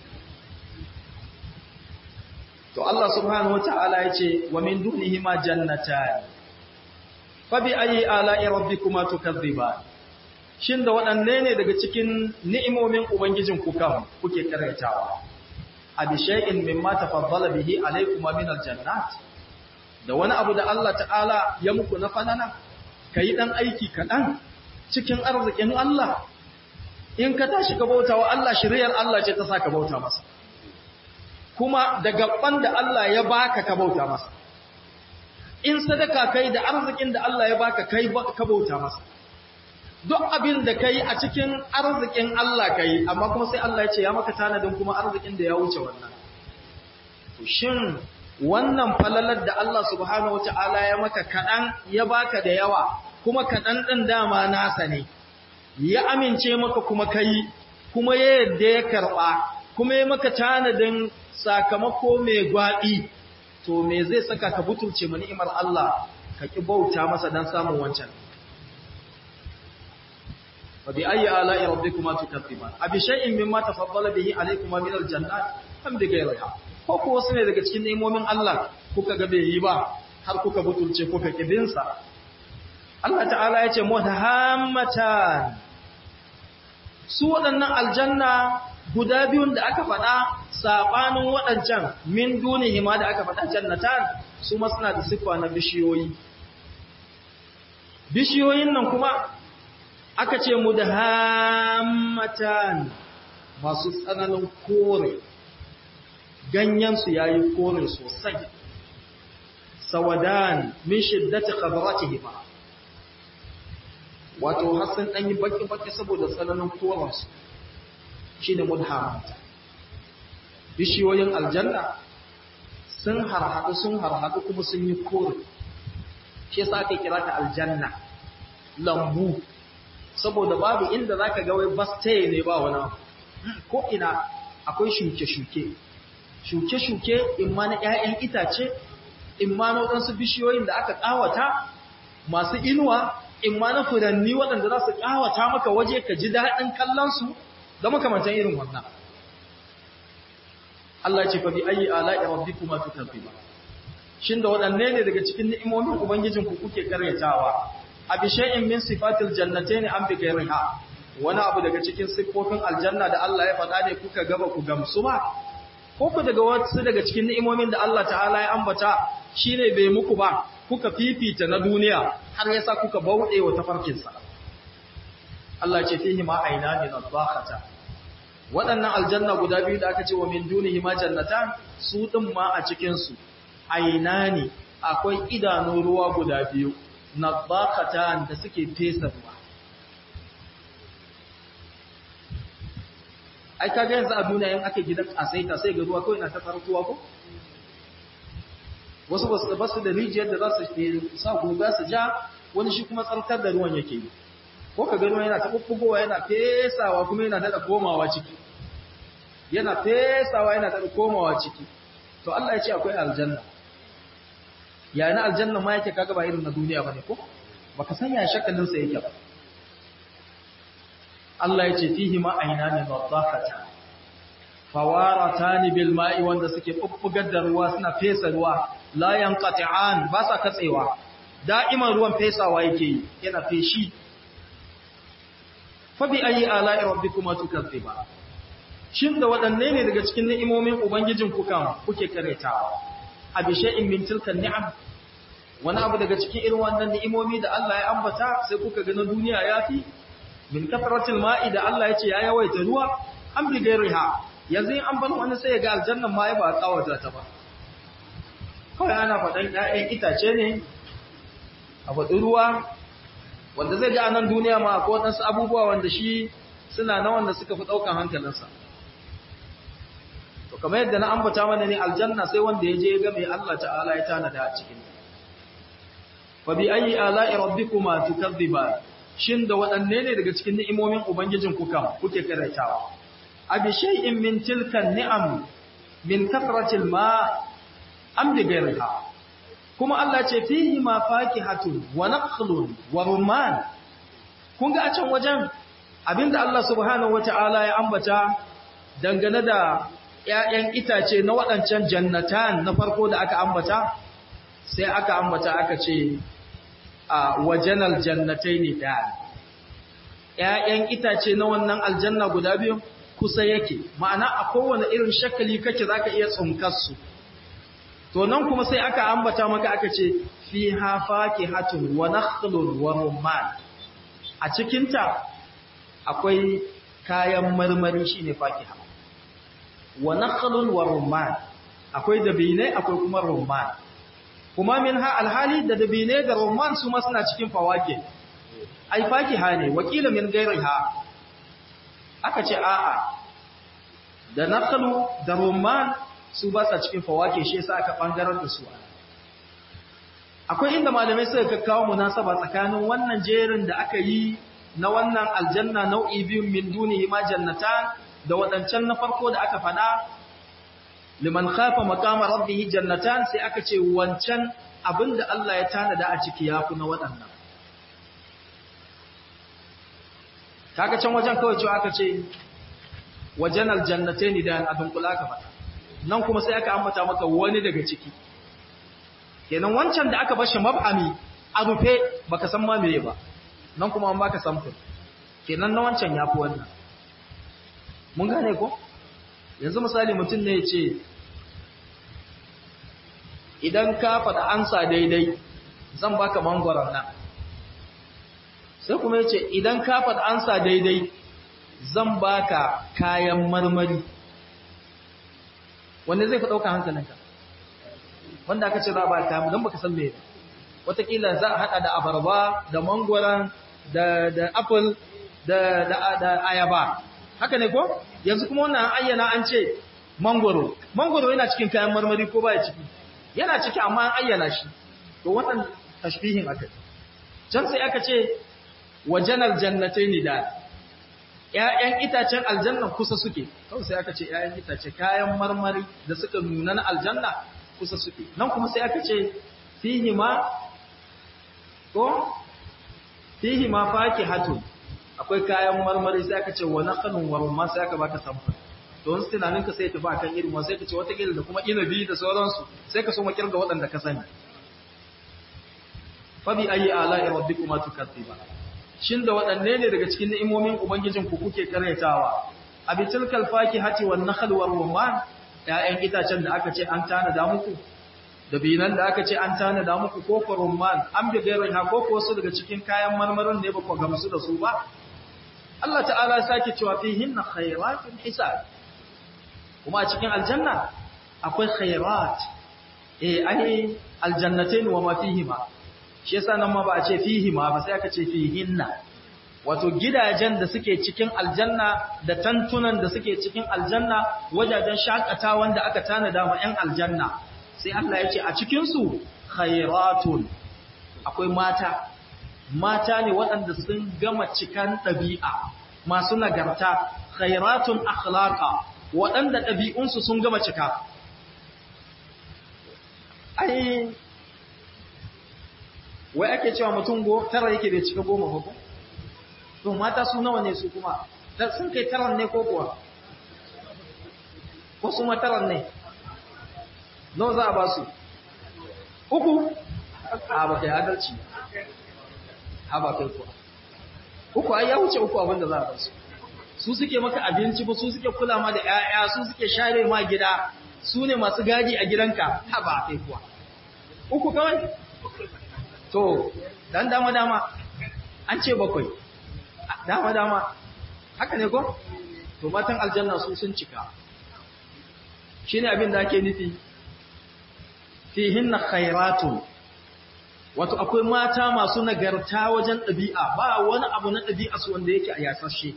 to Allah subhanahu wata'ala ya ce wa min dunihima jannatan fa bi ayi ala'i rabbikuma tukazziban shin da waɗanne ne daga cikin ni'imomin ubangijin ku kan kuke karaitawa abi shay'in mimma tafaddala bihi alaykuma min aljannat da wani abu da Allah ta'ala ya muku na fanana kai dan aiki kaɗan cikin arzikin Allah in ka tashi ka bauta wa Allah shiriyar Allah ce ta sa ka bauta masa kuma da gaban da Allah ya baka ka bauta masa in sadaka kai da arzikin da Allah ya baka kai ka bauta masa duk abin da kai a cikin arzikin Allah kai amma kuma sai Allah ya ce ya maka tanadin kuma arzikin da ya wuce wannan to shin wannan falalar da Allah subhanahu wataala ya maka kadan ya baka da yawa kuma kadan din dama nasa ne ya amince maka kuma kai kuma ya yadda ya karba kuma ya maka tanadin sakamako mai gwaɗi to me zai saka ka butulce ma ni'imar Allah ka ki bauta masa dan samun wancan fa bi ayyi ala'i rabbikuma tukaththiban abi shay'in mimma tafaddala bihi alaykuma min aljannat am bi ghayriha ko ko wasu ne daga cikin ni'imomin Allah kuka ga bai yi ba har kuka butulce kuka kibinsa Allah ta'ala ya ce muhammatan su waɗannan aljanna guda biyun da aka faɗa saɓanin waɗancan min dunihi ma da aka faɗa jannatan su ma suna da siffa na bishiyoyi bishiyoyin nan kuma aka ce mu da hammatan masu tsananin kore ganyensu ya yi kore sosai sawadan min shiddati khadratihima wato har sun ɗanyi baki-baki saboda tsananin koransu shi ne mudhamata bishiyoyin aljanna sun harhaɗu sun harhaɗu kuma sun yi kore shi yasa aka kira ta aljanna lambu saboda babu inda zaka ga wai bastaye ne ba wani ko ina akwai shuke-shuke shuke-shuke imma na 'ya'yan itace imma na waɗansu bishiyoyin da aka ƙawata masu inuwa imma na furanni waɗanda za su ƙawata maka waje ka ji daɗin kallonsu da makamantan irin wannan. Allah ce fa bi ayi ala'i rabbikuma tukazziba. Shin da waɗanne ne daga cikin ni'imomin ubangijin ku kuke karyatawa? Abi shay'in min sifatil jannatayn am bi ghayriha. Wani abu daga cikin siffofin aljanna da Allah ya faɗa ne kuka gaba ku gamsu ba? Ko ku daga wasu daga cikin ni'imomin da Allah ta'ala ya ambata shine bai muku ba, kuka fifita na duniya har yasa kuka bauɗe wa tafarkinsa. Allah ce fihi ma aina min adhaqata waɗannan aljanna guda biyu da aka ce wa min dunihi ma jannatan su din ma a cikin su aina ne akwai idanu ruwa guda biyu nadhaqatan da suke fesa ruwa ai kaga yanzu a duniya in aka gidan asaita sai ga ruwa kawai na ta farkuwa ko wasu basu basu da rijiyar da za su sa guga su ja wani shi kuma tsarkar da ruwan yake yi ko ka gano yana taɓuɓɓugowa yana fesawa kuma yana daɗa komawa ciki yana fesawa yana daɗa komawa ciki to Allah ya ce akwai aljanna ya na aljanna ma yake kaga ba irin na duniya bane ko baka san ya shakalin sa yake ba Allah ya ce fihi ma aynani wadhaqata fawaratan bil ma'i wanda suke bubbugar da ruwa suna fesa ruwa la yanqati'an ba sa katsewa da'iman ruwan fesawa yake yana feshi fabi ayi ala'i rabbikuma tukazziba shin da waɗanne ne daga cikin ni'imomin ubangijin ku kan kuke karetawa abi shay'in min tilkan ni'am wani abu daga cikin irin wannan ni'imomi da Allah ya ambata sai kuka ga na duniya yafi min kafaratil ma'i da Allah ya ce ya yawaita ruwa an bi gairiha yanzu in an bar wani sai ya ga aljannan ma ya ba tsawata ta ba kawai ana faɗan ƴaƴan itace ne a faɗi ruwa wanda zai ga nan duniya ma ko waɗansu abubuwa wanda shi suna na wanda suka fi ɗaukan hankalinsa to kamar yadda na ambata mana ne aljanna sai wanda ya je ga mai Allah ta'ala ya tanada a cikin fa bi ayi ala'i rabbikuma tukadhiba shin da waɗanne ne daga cikin ni'imomin ubangijin ku kam kuke karaitawa abi shay'in min tilkan ni'am min kafratil ma am bi ghayriha kuma Allah ce fihi ma fakihatun wa nakhlun wa rumman kun ga a can wajen abinda Allah subhanahu wata'ala ya ambata dangane da ƴaƴan itace na waɗancan jannatan na farko da aka ambata sai aka ambata aka ce a wajenal jannataini da ƴaƴan itace na wannan aljanna guda biyu kusa yake ma'ana a kowane irin shakali kake zaka iya tsunkar su to nan kuma sai aka ambata maka aka ce fiha fakihatun wa nakhlun wa rumman a cikinta akwai kayan marmari shine fakiha wa nakhlun wa rumman akwai dabine akwai kuma rumman kuma min ha alhali da dabine da rumman su ma suna cikin fawake ai fakiha ne wakila min gairiha aka ce a'a da nakhlu da rumman su ba sa cikin fawake shi yasa aka bangarar da su akwai inda malamai suka kakkawo munasaba tsakanin wannan jerin da aka yi na wannan aljanna nau'i biyun min dunihi ma jannatan da wadancan na farko da aka fada liman khafa maqama rabbih jannatan sai aka ce wancan abinda Allah ya tanada a ciki yafi na wadannan kaga can wajen kawai cewa aka ce wajen aljannatayn da abin kula ka fada nan kuma sai aka ambata maka wani daga ciki kenan wancan da aka bashi mab'ami a rufe baka san ma meye ba nan kuma an baka samfur kenan na wancan yafi wannan mun gane ko yanzu misali mutum ne ya ce idan ka faɗa ansa daidai zan baka mangwaron nan sai kuma ya ce idan ka faɗa ansa daidai zan baka kayan marmari wanda zai fi ɗauka hankalinka wanda aka ce za a ba ka don baka san me watakila za a haɗa da abarba da mangwaron da da apple da da da ayaba haka ne ko yanzu kuma wannan ayyana an ce mangwaro mangwaro yana cikin kayan marmari ko baya ciki yana ciki amma an ayyana shi to wannan tashbihin aka can sai aka ce wajanar jannatayn da ƴaƴan itacen aljanna kusa suke kawai sai aka ce ƴaƴan itace kayan marmari da suka nuna na aljanna kusa suke nan kuma sai aka ce fihi ma ko fihi ma fakihatun akwai kayan marmari sai aka ce wa nakhlun wa rumman sai aka baka samfur to wani tunanin ka sai ya tafi akan irin wannan sai ka ce wata kila da kuma inabi da sauransu sai ka so ma kirga waɗanda ka sani fa bi ayi ala'i rabbikuma tukaththiba shin da waɗanne ne daga cikin ni'imomin ubangijin ku kuke karyatawa abi tilkal fakihati wan nakhl war rumman ya'yan itacen da aka ce an tanada muku da binan da aka ce an tanada muku ko ko rumman an bi gairin ha ko ko wasu daga cikin kayan marmarin ne ba ku gamsu da su ba Allah ta'ala ya sake cewa fihin khairatun hisab kuma a cikin aljanna akwai khairat eh ai aljannatain wa ma fihima shi yasa nan ma ba a ce fihima ba sai aka ce fihinna wato gidajen da suke cikin aljanna da tantunan da suke cikin aljanna wajajen shakatawan da aka tanada ma 'yan aljanna sai Allah ya ce a cikin su khairatun akwai mata mata ne waɗanda sun gama cikan ɗabi'a masu nagarta khairatun akhlaqa waɗanda ɗabi'unsu sun gama cika ai wai ake cewa mutum go tara yake bai cika goma ba ko to mata su nawa ne su kuma sun kai taran ne ko kuwa ko su mataran ne nawa za a ba su uku a ba kai adalci ha ba kai kuwa uku ai ya wuce uku abinda za a ba su su suke maka abinci ba su suke kula ma da 'ya'ya su suke share ma gida su ne masu gadi a gidanka ha ba kai kuwa uku kawai to dan dama dama an ce bakwai dama dama haka ne ko to matan aljanna su sun cika shine abin da ake nufi fihinna khairatun wato akwai mata masu nagarta wajen ɗabi'a ba wani abu na ɗabi'a su wanda yake a yasashe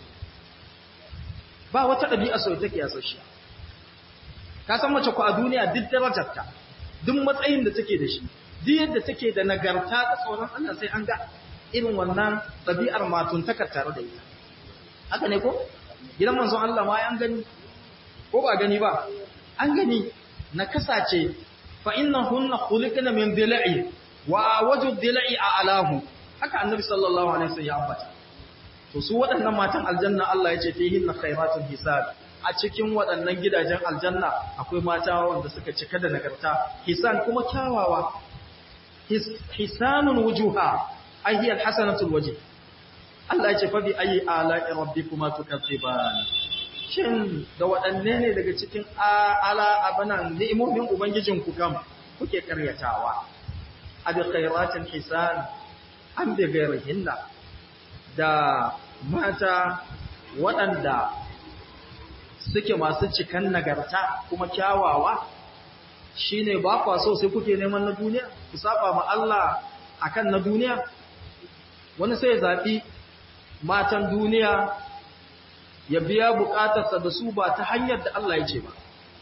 ba wata ɗabi'a su take yasashe ka san mace ku a duniya duk darajarta duk matsayin da take da shi duk yadda take da nagarta da tsoron Allah sai an ga irin wannan ɗabi'ar matuntakar tare da ita haka ne ko gidan manzon Allah ma an gani ko ba gani ba an gani na kasace fa innahunna khuliqna min dhila'i wa waju dhila'i a'lahu haka annabi sallallahu alaihi wasallam ya ambata to su waɗannan matan aljanna Allah ya ce fihinna khairatun hisab a cikin waɗannan gidajen aljanna akwai mata wanda suka cika da nagarta hisan kuma kyawawa hisanun wujuha ai hiya alhasanatul wajh Allah ya ce fa bi ayi ala'i rabbikuma tukazziban shin da waɗanne ne daga cikin ala abanan ni'imomin ubangijin ku kam kuke karyatawa abi khairatin hisan an bi gairihinna da mata waɗanda suke masu cikan nagarta kuma kyawawa shine ba kwa so sai kuke neman na duniya ku saba ma Allah akan na duniya wani sai ya zaɓi matan duniya ya biya bukatarsa da su ba ta hanyar da Allah ya ce ba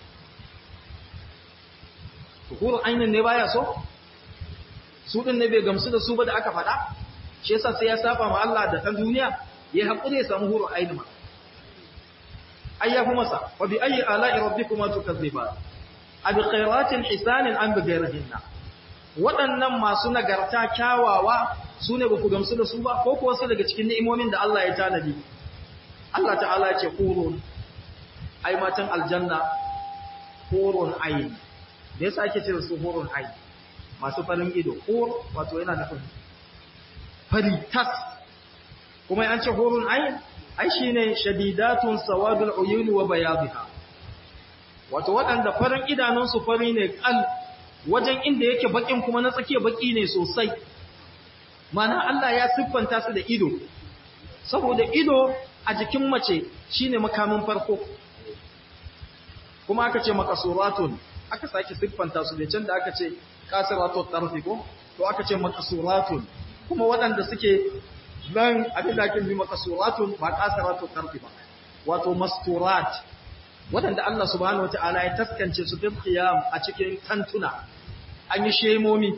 hukurun ainihin ne baya so su ɗin ne bai gamsu da su ba da aka faɗa shi yasa sai ya saba ma Allah da ta duniya ya haƙuri ya samu hurun ainihin ma ai ya fi masa wa bi ayi ala'i rabbikuma tukazziba abi khairatin hisanin an bi gairihinna waɗannan masu nagarta kyawawa su ne ba ku gamsu da su ba ko kuwa su daga cikin ni'imomin da Allah ya tanadi Allah ta'ala ya ce hurun ai matan aljanna hurun ayin da yasa ake ce su hurun ayin masu farin ido hur wato yana nufin fari tas kuma an ce hurun ayin ai shine shadidatun sawadul uyun wa bayadha wato waɗanda farin idanunsu fari ne kal wajen inda yake bakin kuma na tsakiya baki ne sosai mana Allah ya siffanta su da ido saboda ido a jikin mace shine makamin farko kuma aka ce makasuratun aka sake siffanta su da can da aka ce kasiratun tarfi ko to aka ce makasuratun kuma waɗanda suke nan abin da ake bi makasuratun ba kasiratun tarfi ba wato masturat waɗanda Allah subhanahu wataala ya taskance su bil qiyam a cikin tantuna an yi shemomi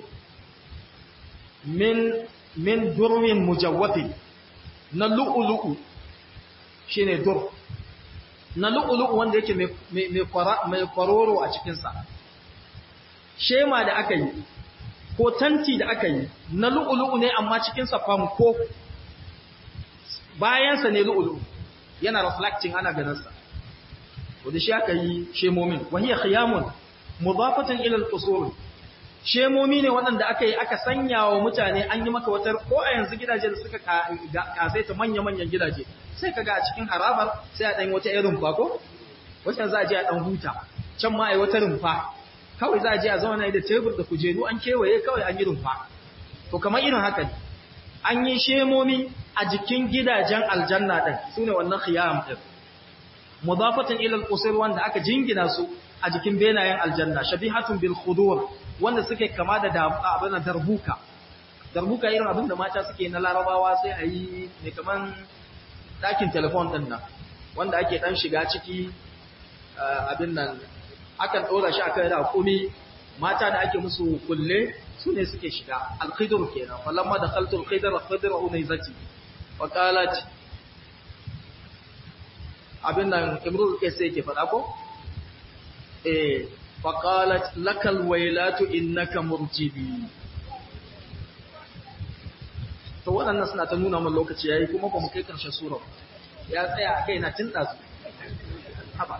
min min durwin mujawwafin na lu'ulu'u shine dur na lu'ulu'u wanda yake mai kwaroro a cikinsa shema da aka yi ko tanti da aka yi na lu'ulu'u ne amma cikinsa famko bayansa ne lu'ulu'u yana reflecting ana ganinsa wadda shi aka yi shemomin wahiyar khiyamun mudafatan ila al-qusur shemomi ne waɗanda aka yi aka sanya wa mutane an yi maka wata ko a yanzu gidaje da suka kasaita manya-manyan gidaje sai ka ga a cikin harabar sai a ɗan wata irin rumfa ko wata za a je a ɗan huta can ma a yi wata rumfa kawai za a je a zauna da tebur da kujeru an kewaye kawai an yi rumfa to kamar irin haka ne an yi shemomi a jikin gidajen aljanna ɗin su ne wannan khiyam ɗin mudafatan ila al wanda aka jingina su a jikin benayen aljanna shabihatun bil khudur wanda suke kama da abin darbuka darbuka irin abin da mata suke na larabawa sai a yi ne kaman ɗakin telefon ɗin nan wanda ake ɗan shiga ciki abin nan akan ɗora shi akan da kumi mata da ake musu kulle su ne suke shiga alkhidur kenan falamma da khaltul khidr khidr unaizati wa qalat abin nan imrul kaisa yake faɗa ko eh فقالت لك الويلات إنك مرجبي to waɗannan suna ta nuna min lokaci yayi kuma ba mu kai ƙarshen sura ya tsaya a kai na tun ɗazu haba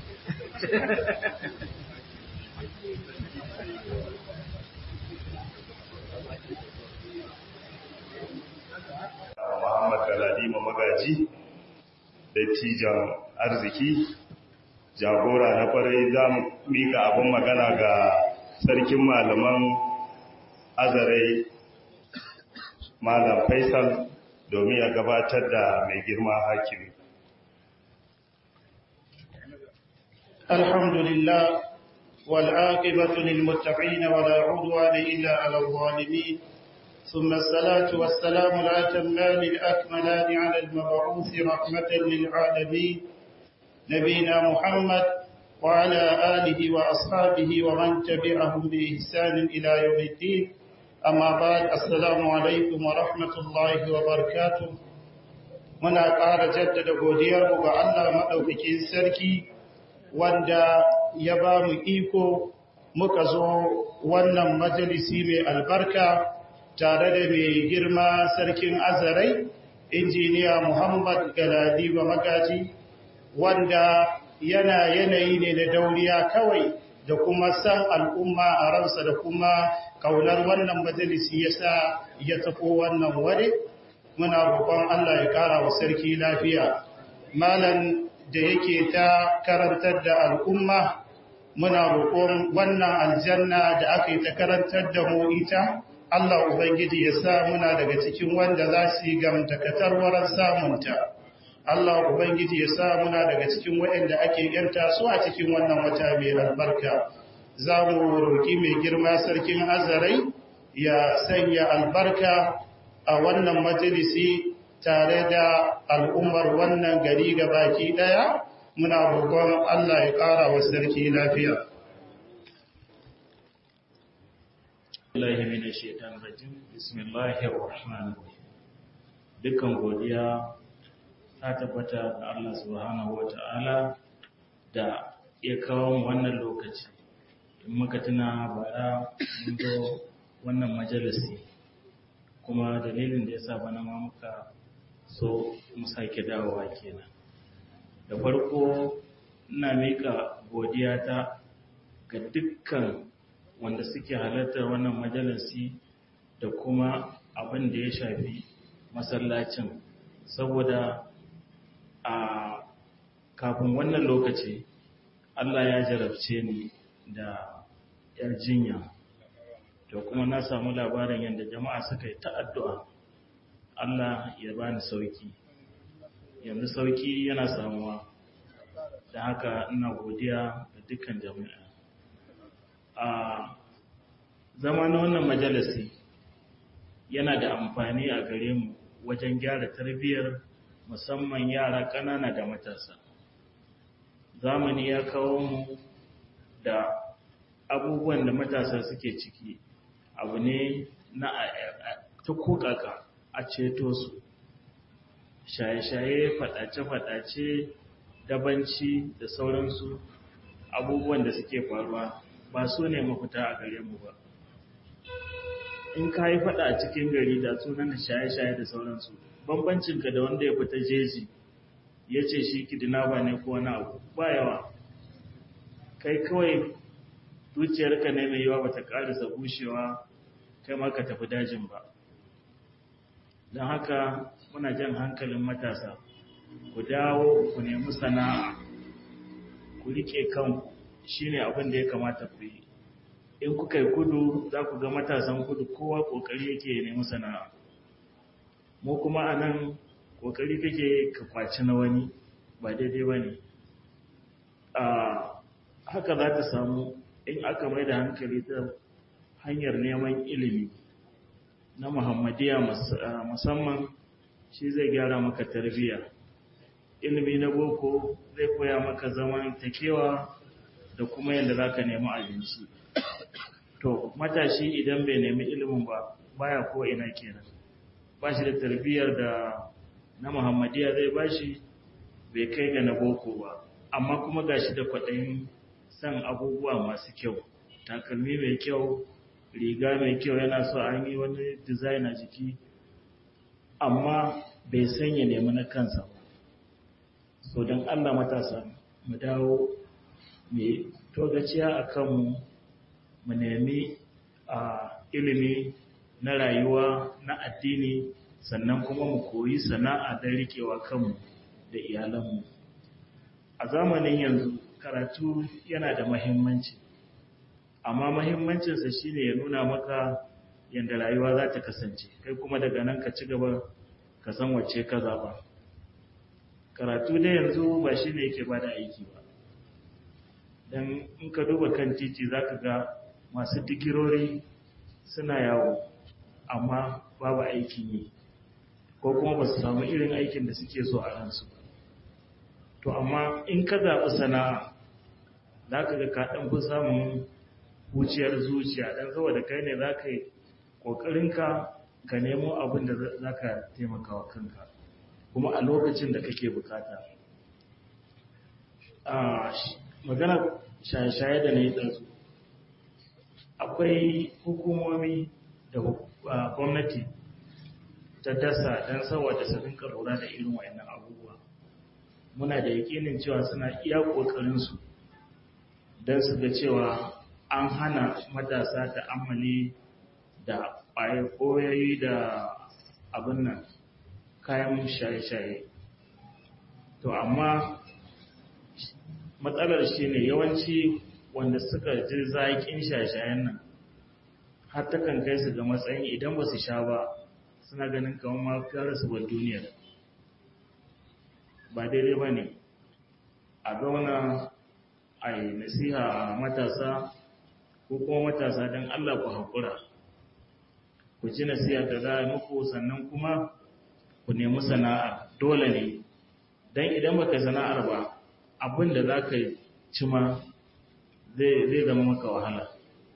Muhammad Galadima Magaji dattijan arziki jagora na kwarai za mu mika abin magana ga sarkin malaman azarai malam faisal domin ya gabatar da mai girma hakimi alhamdulillah والعاقبة للمتقين ولا عدوان إلا على الظالمين ثم الصلاة والسلام الأتمان الأكملان على المبعوث رحمة للعالمين نبينا محمد وعلى آله وأصحابه ومن تبعهم بإحسان إلى يوم الدين أما بعد السلام عليكم ورحمة الله وبركاته muna ƙara jaddada godiyarmu ga Allah maɗaukakin sarki wanda ya ba mu iko muka zo wannan majalisi mai albarka tare da mai girma sarkin azarai injiniya muhammad galadiba magaji wanda yana yanayi ne na dauriya kawai da kuma san al'umma a ransa da kuma kaunar wannan majalisi ya sa ya tafi wannan ware muna roƙon Allah ya ƙara wa sarki lafiya malan da yake ta karantar da al'umma muna roƙon wannan aljanna da aka yi ta karantar da mu ita Allah Ubangiji ya sa muna daga cikin wanda za su yi gamtakatar wurin samunta Allah Ubangiji ya sa muna daga cikin waɗanda ake yanta su a cikin wannan wata mai albarka. Za mu roƙi mai girma sarkin azarai ya sanya albarka a wannan majalisi tare da al'ummar wannan gari ga baki ɗaya, muna roƙon Allah ya ƙara wa sarki lafiya. Allah mina shaitan rajim, Bismillahir Rahmanir Rahim. Dukkan godiya ta tabbata da Allah subhanahu wata'ala da ya kawo mu wannan lokaci in muka tuna bara mun zo wannan majalisi kuma dalilin da ya sa bana ma muka so mu sake dawowa kenan da farko ina mika godiya ta ga dukkan wanda suke halartar wannan majalisi da kuma abin da ya shafi masallacin saboda a kafin wannan lokaci Allah ya jarabce ni da yar jinya to kuma na samu labarin yadda jama'a suka yi ta addu'a Allah ya bani sauki yanzu sauki yana samuwa da haka ina godiya ga dukkan jami'a a zama na wannan majalisi yana da amfani a gare mu wajen gyara tarbiyyar musamman yara ƙanana da matasa zamani ya kawo mu da abubuwan da matasa suke ciki abu ne na ta kokaka a ceto su shaye-shaye faɗace-faɗace dabanci da sauransu abubuwan da suke faruwa ba su ne mafita a gare mu ba in ka yi faɗa a cikin gari da sunan da shaye-shaye da sauransu bambancinka da wanda ya fita jeji ya ce shi kidnapper ne ko wani abu ba yawa kai kawai zuciyarka ne mai yawa bata karisa bushewa kai ma ka tafi dajin ba don haka muna jan hankalin matasa ku dawo ku nemi sana'a ku rike kanku shine abin da ya kamata ku yi in kuka yi kudu za ku ga matasan kudu kowa kokari yake nemi sana'a mu kuma a nan kokari kake ka kwaci na wani ba daidai ba ne haka za ta samu in aka mai da hankali ta hanyar neman ilimi na muhammadiya musamman shi zai gyara maka tarbiyya ilimi na boko zai koya maka zaman takewa da kuma yadda za ka nemi abinci to matashi idan bai nemi ilimin ba baya ko ina kenan ba shi da tarbiyyar da na muhammadiya zai ba shi bai kai ga na boko ba amma kuma ga shi da kwaɗayin san abubuwa masu kyau takalmi mai kyau riga mai kyau yana so an yi wani design a jiki amma bai sanya nemi na kansa ba so don allah matasa mu dawo mai togaciya a kanmu mu nemi a ilimi na rayuwa na addini sannan kuma mu koyi sana'a don rikewa kanmu da iyalanmu a zamanin yanzu karatu yana da mahimmanci amma mahimmancinsa shine ya nuna maka yadda rayuwa za ta kasance kai kuma daga nan ka ci gaba ka san wacce ka zaba karatu da yanzu ba shine yake ba da aiki ba don in ka duba kan titi za ka ga masu digirori suna yawo amma babu aikin yi ko kuma ba su samu irin aikin da suke so a ransu to amma in ka zaɓi sana'a za ka ga kaɗan fi samun wuciyar zuciya ɗan saboda kai ne za ka yi ƙoƙarinka ka nemo abin da za ka taimaka wa kanka kuma a lokacin da kake bukata magana shaye-shaye da na yi ɗansu akwai hukumomi da gwamnati ta dasa don saboda su rinka lura da irin wayannan abubuwa muna da yakinin cewa suna iya ƙoƙarinsu don su ga cewa an hana matasa da amali da ƙwayoyi da abin nan kayan shaye-shaye to amma matsalar shi ne yawanci wanda suka ji zaƙin shaye-shayen nan har ta kan kai su ga matsayin idan ba su sha ba suna ganin kamar ma kare su ba duniyar ba daidai ba ne a zauna a yi nasiha a matasa ko kuma matasa don Allah ku haƙura ku ji nasiha da za a muku sannan kuma ku nemi sana'ar dole ne don idan baka sana'ar ba abin da za ka ci ma zai zama maka wahala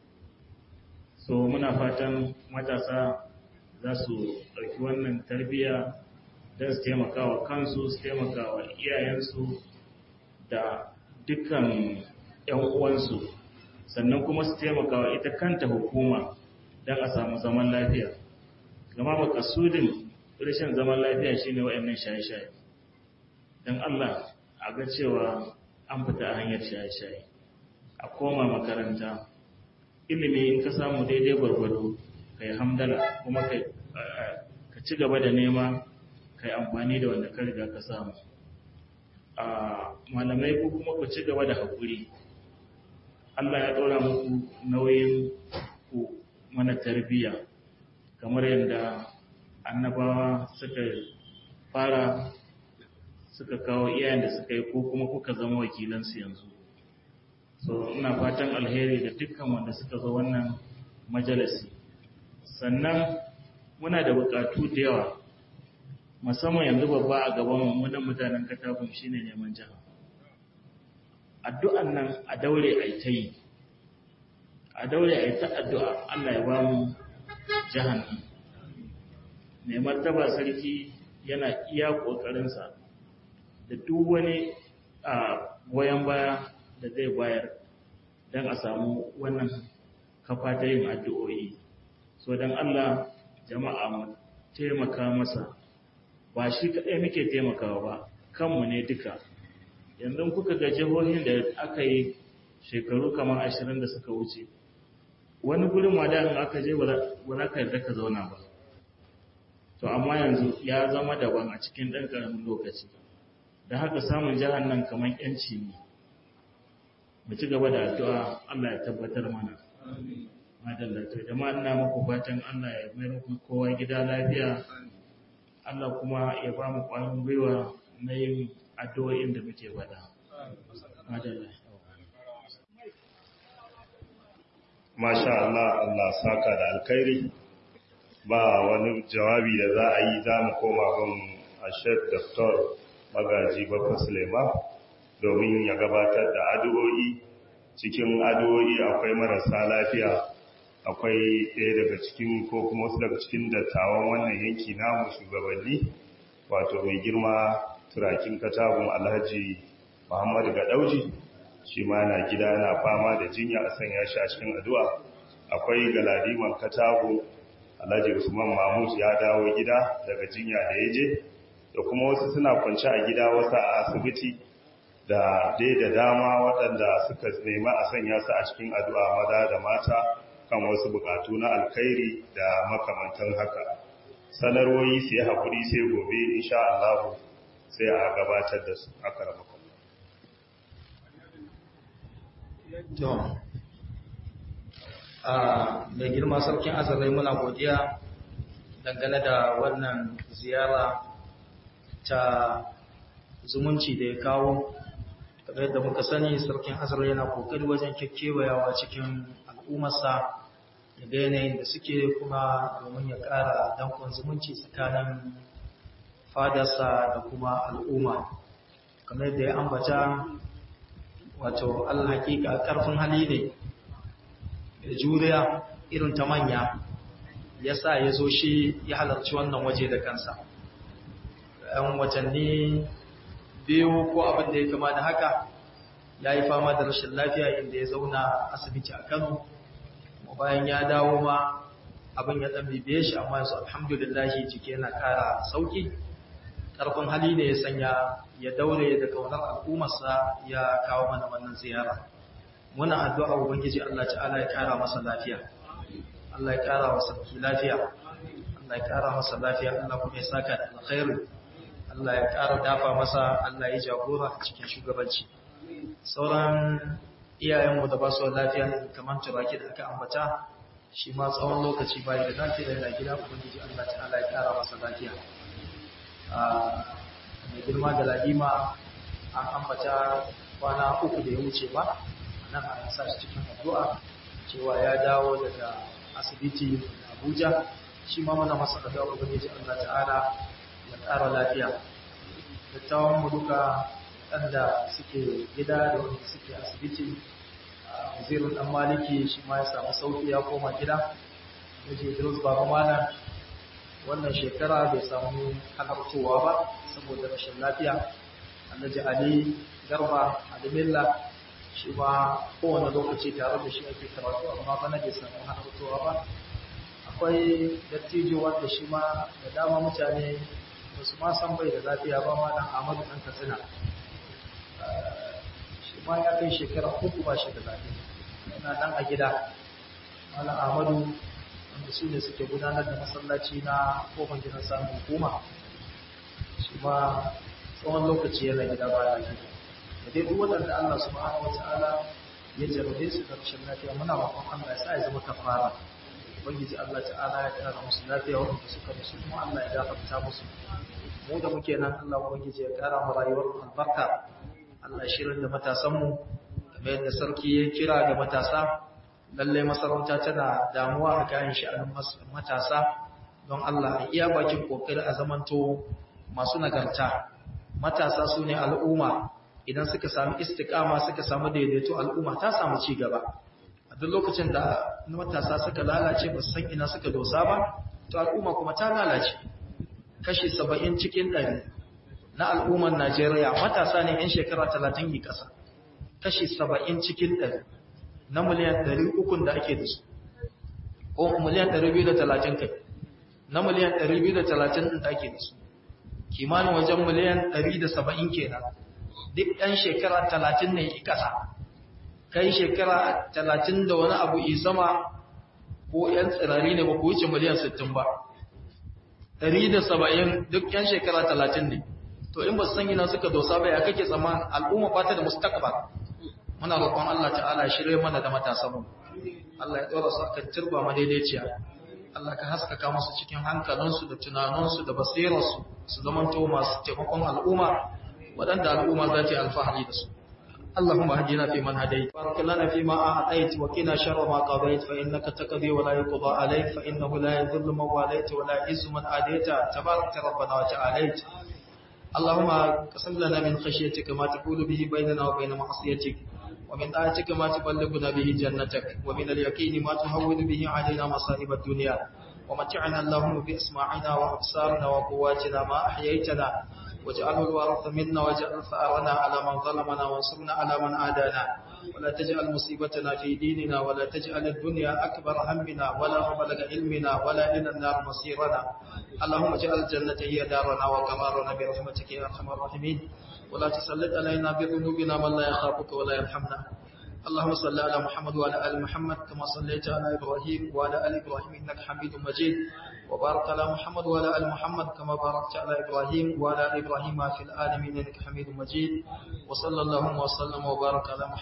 so muna fatan matasa za su ɗauki wannan tarbiyya don su taimaka wa kansu su taimaka wa iyayensu da dukkan 'yan uwansu sannan kuma su taimaka wa ita kanta hukuma don a samu zaman lafiya gama makasudin rashin zaman lafiya shine wa'annan shaye-shaye don Allah a ga cewa an fita a hanyar shaye-shaye a koma makaranta ilimi in ka samu daidai gwargwado ka yi hamdala kuma ka ci gaba da nema ka yi amfani da wanda ka riga ka samu a malamai ko kuma ku ci gaba da haƙuri Allah ya ɗora muku nauyin ku mana tarbiyya kamar yadda annabawa suka fara suka kawo iyayen da suka yi ko kuma kuka zama wakilansu yanzu so ina fatan alheri da dukkan wanda suka zo wannan majalisi sannan muna da bukatu da yawa musamman yanzu babba a gaban wannan mutanen katakun shine neman jiha addu'an nan a daure a ta yi a daure a ta addu'a Allah ya ba mu jihan mai martaba sarki yana iya ƙoƙarinsa da duk wani a goyon baya da zai bayar don a samu wannan kafa ta yin addu'o'i so don Allah jama'a mu taimaka masa ba shi kaɗai muke taimakawa ba kanmu ne duka yanzu kuka ga jihohin da aka yi shekaru kamar ashirin da suka wuce wani gurin ma da aka je ba za ka yarda ka zauna ba to amma yanzu ya zama daban a cikin ɗan ƙaramin lokaci da haka samun jihar nan kamar yanci ne mu ci gaba da addu'a Allah ya tabbatar mana madalla to jama'a ina muku fatan Allah ya mai muku kowa gida lafiya Allah kuma ya ba mu ƙwarin gwiwa na yin addu'o'in da muke faɗa madalla masha Allah Allah saka da alkhairi ba wani jawabi da za a yi za mu koma gun ashek Dr. magaji bakwa Suleiman domin ya gabatar da addu'o'i cikin addu'o'i akwai marasa lafiya akwai ɗaya daga cikin ko kuma wasu daga cikin dattawan wannan yanki namu shugabanni wato mai girma turakin katagun alhaji muhammadu gadauji shi ma na gida na fama da jinya a sanya shi a cikin addu'a akwai galadiman katagun alhaji usman mahmud ya dawo gida daga jinya da ya je da kuma wasu suna kwanci a gida wasu a asibiti da dai da dama waɗanda suka nema a sanya su a cikin addu'a maza da mata kan wasu bukatu na alkhairi da makamantan haka sanarwoyi su yi haƙuri sai gobe insha Allah sai a gabatar da su aka rama to a mai girma sarkin azalai muna godiya dangane da wannan ziyara ta zumunci da ya kawo kamar yadda muka sani sarkin azalai yana kokari wajen kyakkyawayawa cikin al'ummarsa da ga yanayin da suke kuma domin ya ƙara dankon zumunci tsakanin fadarsa da kuma al'umma kamar yadda ya ambata wato allah hakika ƙarfin hali ne da juriya irin ta manya ya sa ya zo shi ya halarci wannan waje da kansa ‘yan watanni biyu ko abin da ya kama da haka ya yi fama da rashin lafiya inda ya zauna asibiti a Kano kuma bayan ya dawo ma abin ya dan bibiye shi amma yanzu alhamdulillah jiki yana kara sauki karfin hali ne ya sanya ya daure da kaunar al'ummarsa ya kawo mana wannan ziyara muna addu'a ubangiji Allah ta'ala ya kara masa lafiya Allah ya kara masa lafiya Allah ya kara masa lafiya Allah kuma ya saka da alkhairi Allah ya kara dafa masa Allah ya jagora a cikin shugabanci sauran iyayenmu da ba su lafiya kamar turaki da aka ambata shi ma tsawon lokaci bayan da lafiya da gida ubangiji Allah ta'ala ya kara masa lafiya mai girma da ladima an ambata kwana uku da ya wuce ba nan a sa shi cikin addu'a cewa ya dawo daga asibiti Abuja shi ma mana masa addu'a ubangiji Allah ta'ala ya kara lafiya dattawan mu duka waɗanda suke gida da wanda suke asibiti wazirin ɗan maliki shi ma ya samu sauki ya koma gida da je Idris Baba Malam wannan shekara bai samu halartowa ba saboda rashin lafiya Alhaji Ali Garba Alimilla shi ma kowane lokaci tare da shi ake karatu amma bana bai samu halartowa ba akwai dattijo wanda shi ma da dama mutane ba su ma san bai da lafiya ba ma dan Ahmadu ɗan Katsina shi ma ya kai shekara uku ba shi da lafiya yana nan a gida Malam Ahmadu wanda su ne suke gudanar da masallaci na kofar gidan samun hukuma shi ma tsawon lokaci yana gida ba lafiya da dai duk waɗanda Allah subhanahu wata'ala ya jarabe su da rashin lafiya muna roƙon Allah ya sa ya zama kafara ubangiji Allah ta'ala ya kara musu lafiya waɗanda suka musu kuma Allah ya gafarta musu mu da muke nan Allah ubangiji ya kara mu rayuwar albarka Allah ya shirin da matasanmu kamar yadda sarki ya kira ga matasa lallai masarauta tana damuwa a kayan sha'anin matasa don Allah a iya bakin kokari a zamanto masu nagarta matasa su ne al'umma idan suka sami istikama suka samu daidaito al'umma ta samu ci gaba a duk lokacin da matasa suka lalace ba san ina suka dosa ba to al'umma kuma ta lalace kashi saba'in cikin ɗari na al'ummar Najeriya matasa ne 'yan shekara talatin yi ƙasa kashi saba'in cikin ɗari na miliyan ɗari ukun da ake da su ko miliyan ɗari biyu da talatin kai na miliyan ɗari biyu da talatin da ake da su kimanin wajen miliyan ɗari da saba'in kenan duk ɗan shekara talatin ne yi ƙasa kai shekara talatin da wani abu yi sama ko ‘yan tsirari ne ba ku wuce miliyan sittin ba ɗari da saba'in duk ‘yan shekara talatin ne to in ba su san ina suka dosa ba ya kake tsammanin al'umma ba ta da mustaqbal muna roƙon Allah ta'ala ya shirye mana da matasan mu Allah ya dora su akan turba madaidaiciya Allah ka haskaka musu cikin hankalinsu da tunaninsu da basirarsu su zamanto masu taimakon al'umma waɗanda al'umma za ta yi alfahari da su اللهم اهدنا فيمن هديت بارك لنا فيما أعطيت وقنا شر ما قضيت فإنك تقضي ولا يقضى عليك فإنه لا يذل من واليت ولا يعز من عاديت تبارك ربنا وتعاليت اللهم قسم لنا من خشيتك ما تقول به بيننا وبين معصيتك ومن طاعتك ما تبلغنا به جنتك ومن اليقين ما تهون به علينا مصائب الدنيا ومتعنا اللهم بأسماعنا وأبصارنا وقواتنا ما أحييتنا واجعله الوارث منا واجعل ثأرنا على من ظلمنا وانصرنا على من عادانا ولا تجعل مصيبتنا في ديننا ولا تجعل الدنيا أكبر همنا ولا مبلغ علمنا ولا إلى النار مصيرنا اللهم اجعل الجنة هي دارنا وقرارنا برحمتك يا أرحم الراحمين ولا تسلط علينا بذنوبنا من لا يخافك ولا يرحمنا اللهم صل على محمد وعلى ال محمد كما صليت على ابراهيم وعلى ال ابراهيم انك حميد مجيد وبارك على محمد وعلى ال محمد كما باركت على ابراهيم وعلى ال ابراهيم في العالمين انك حميد مجيد وصلى اللهم وسلم وبارك على محمد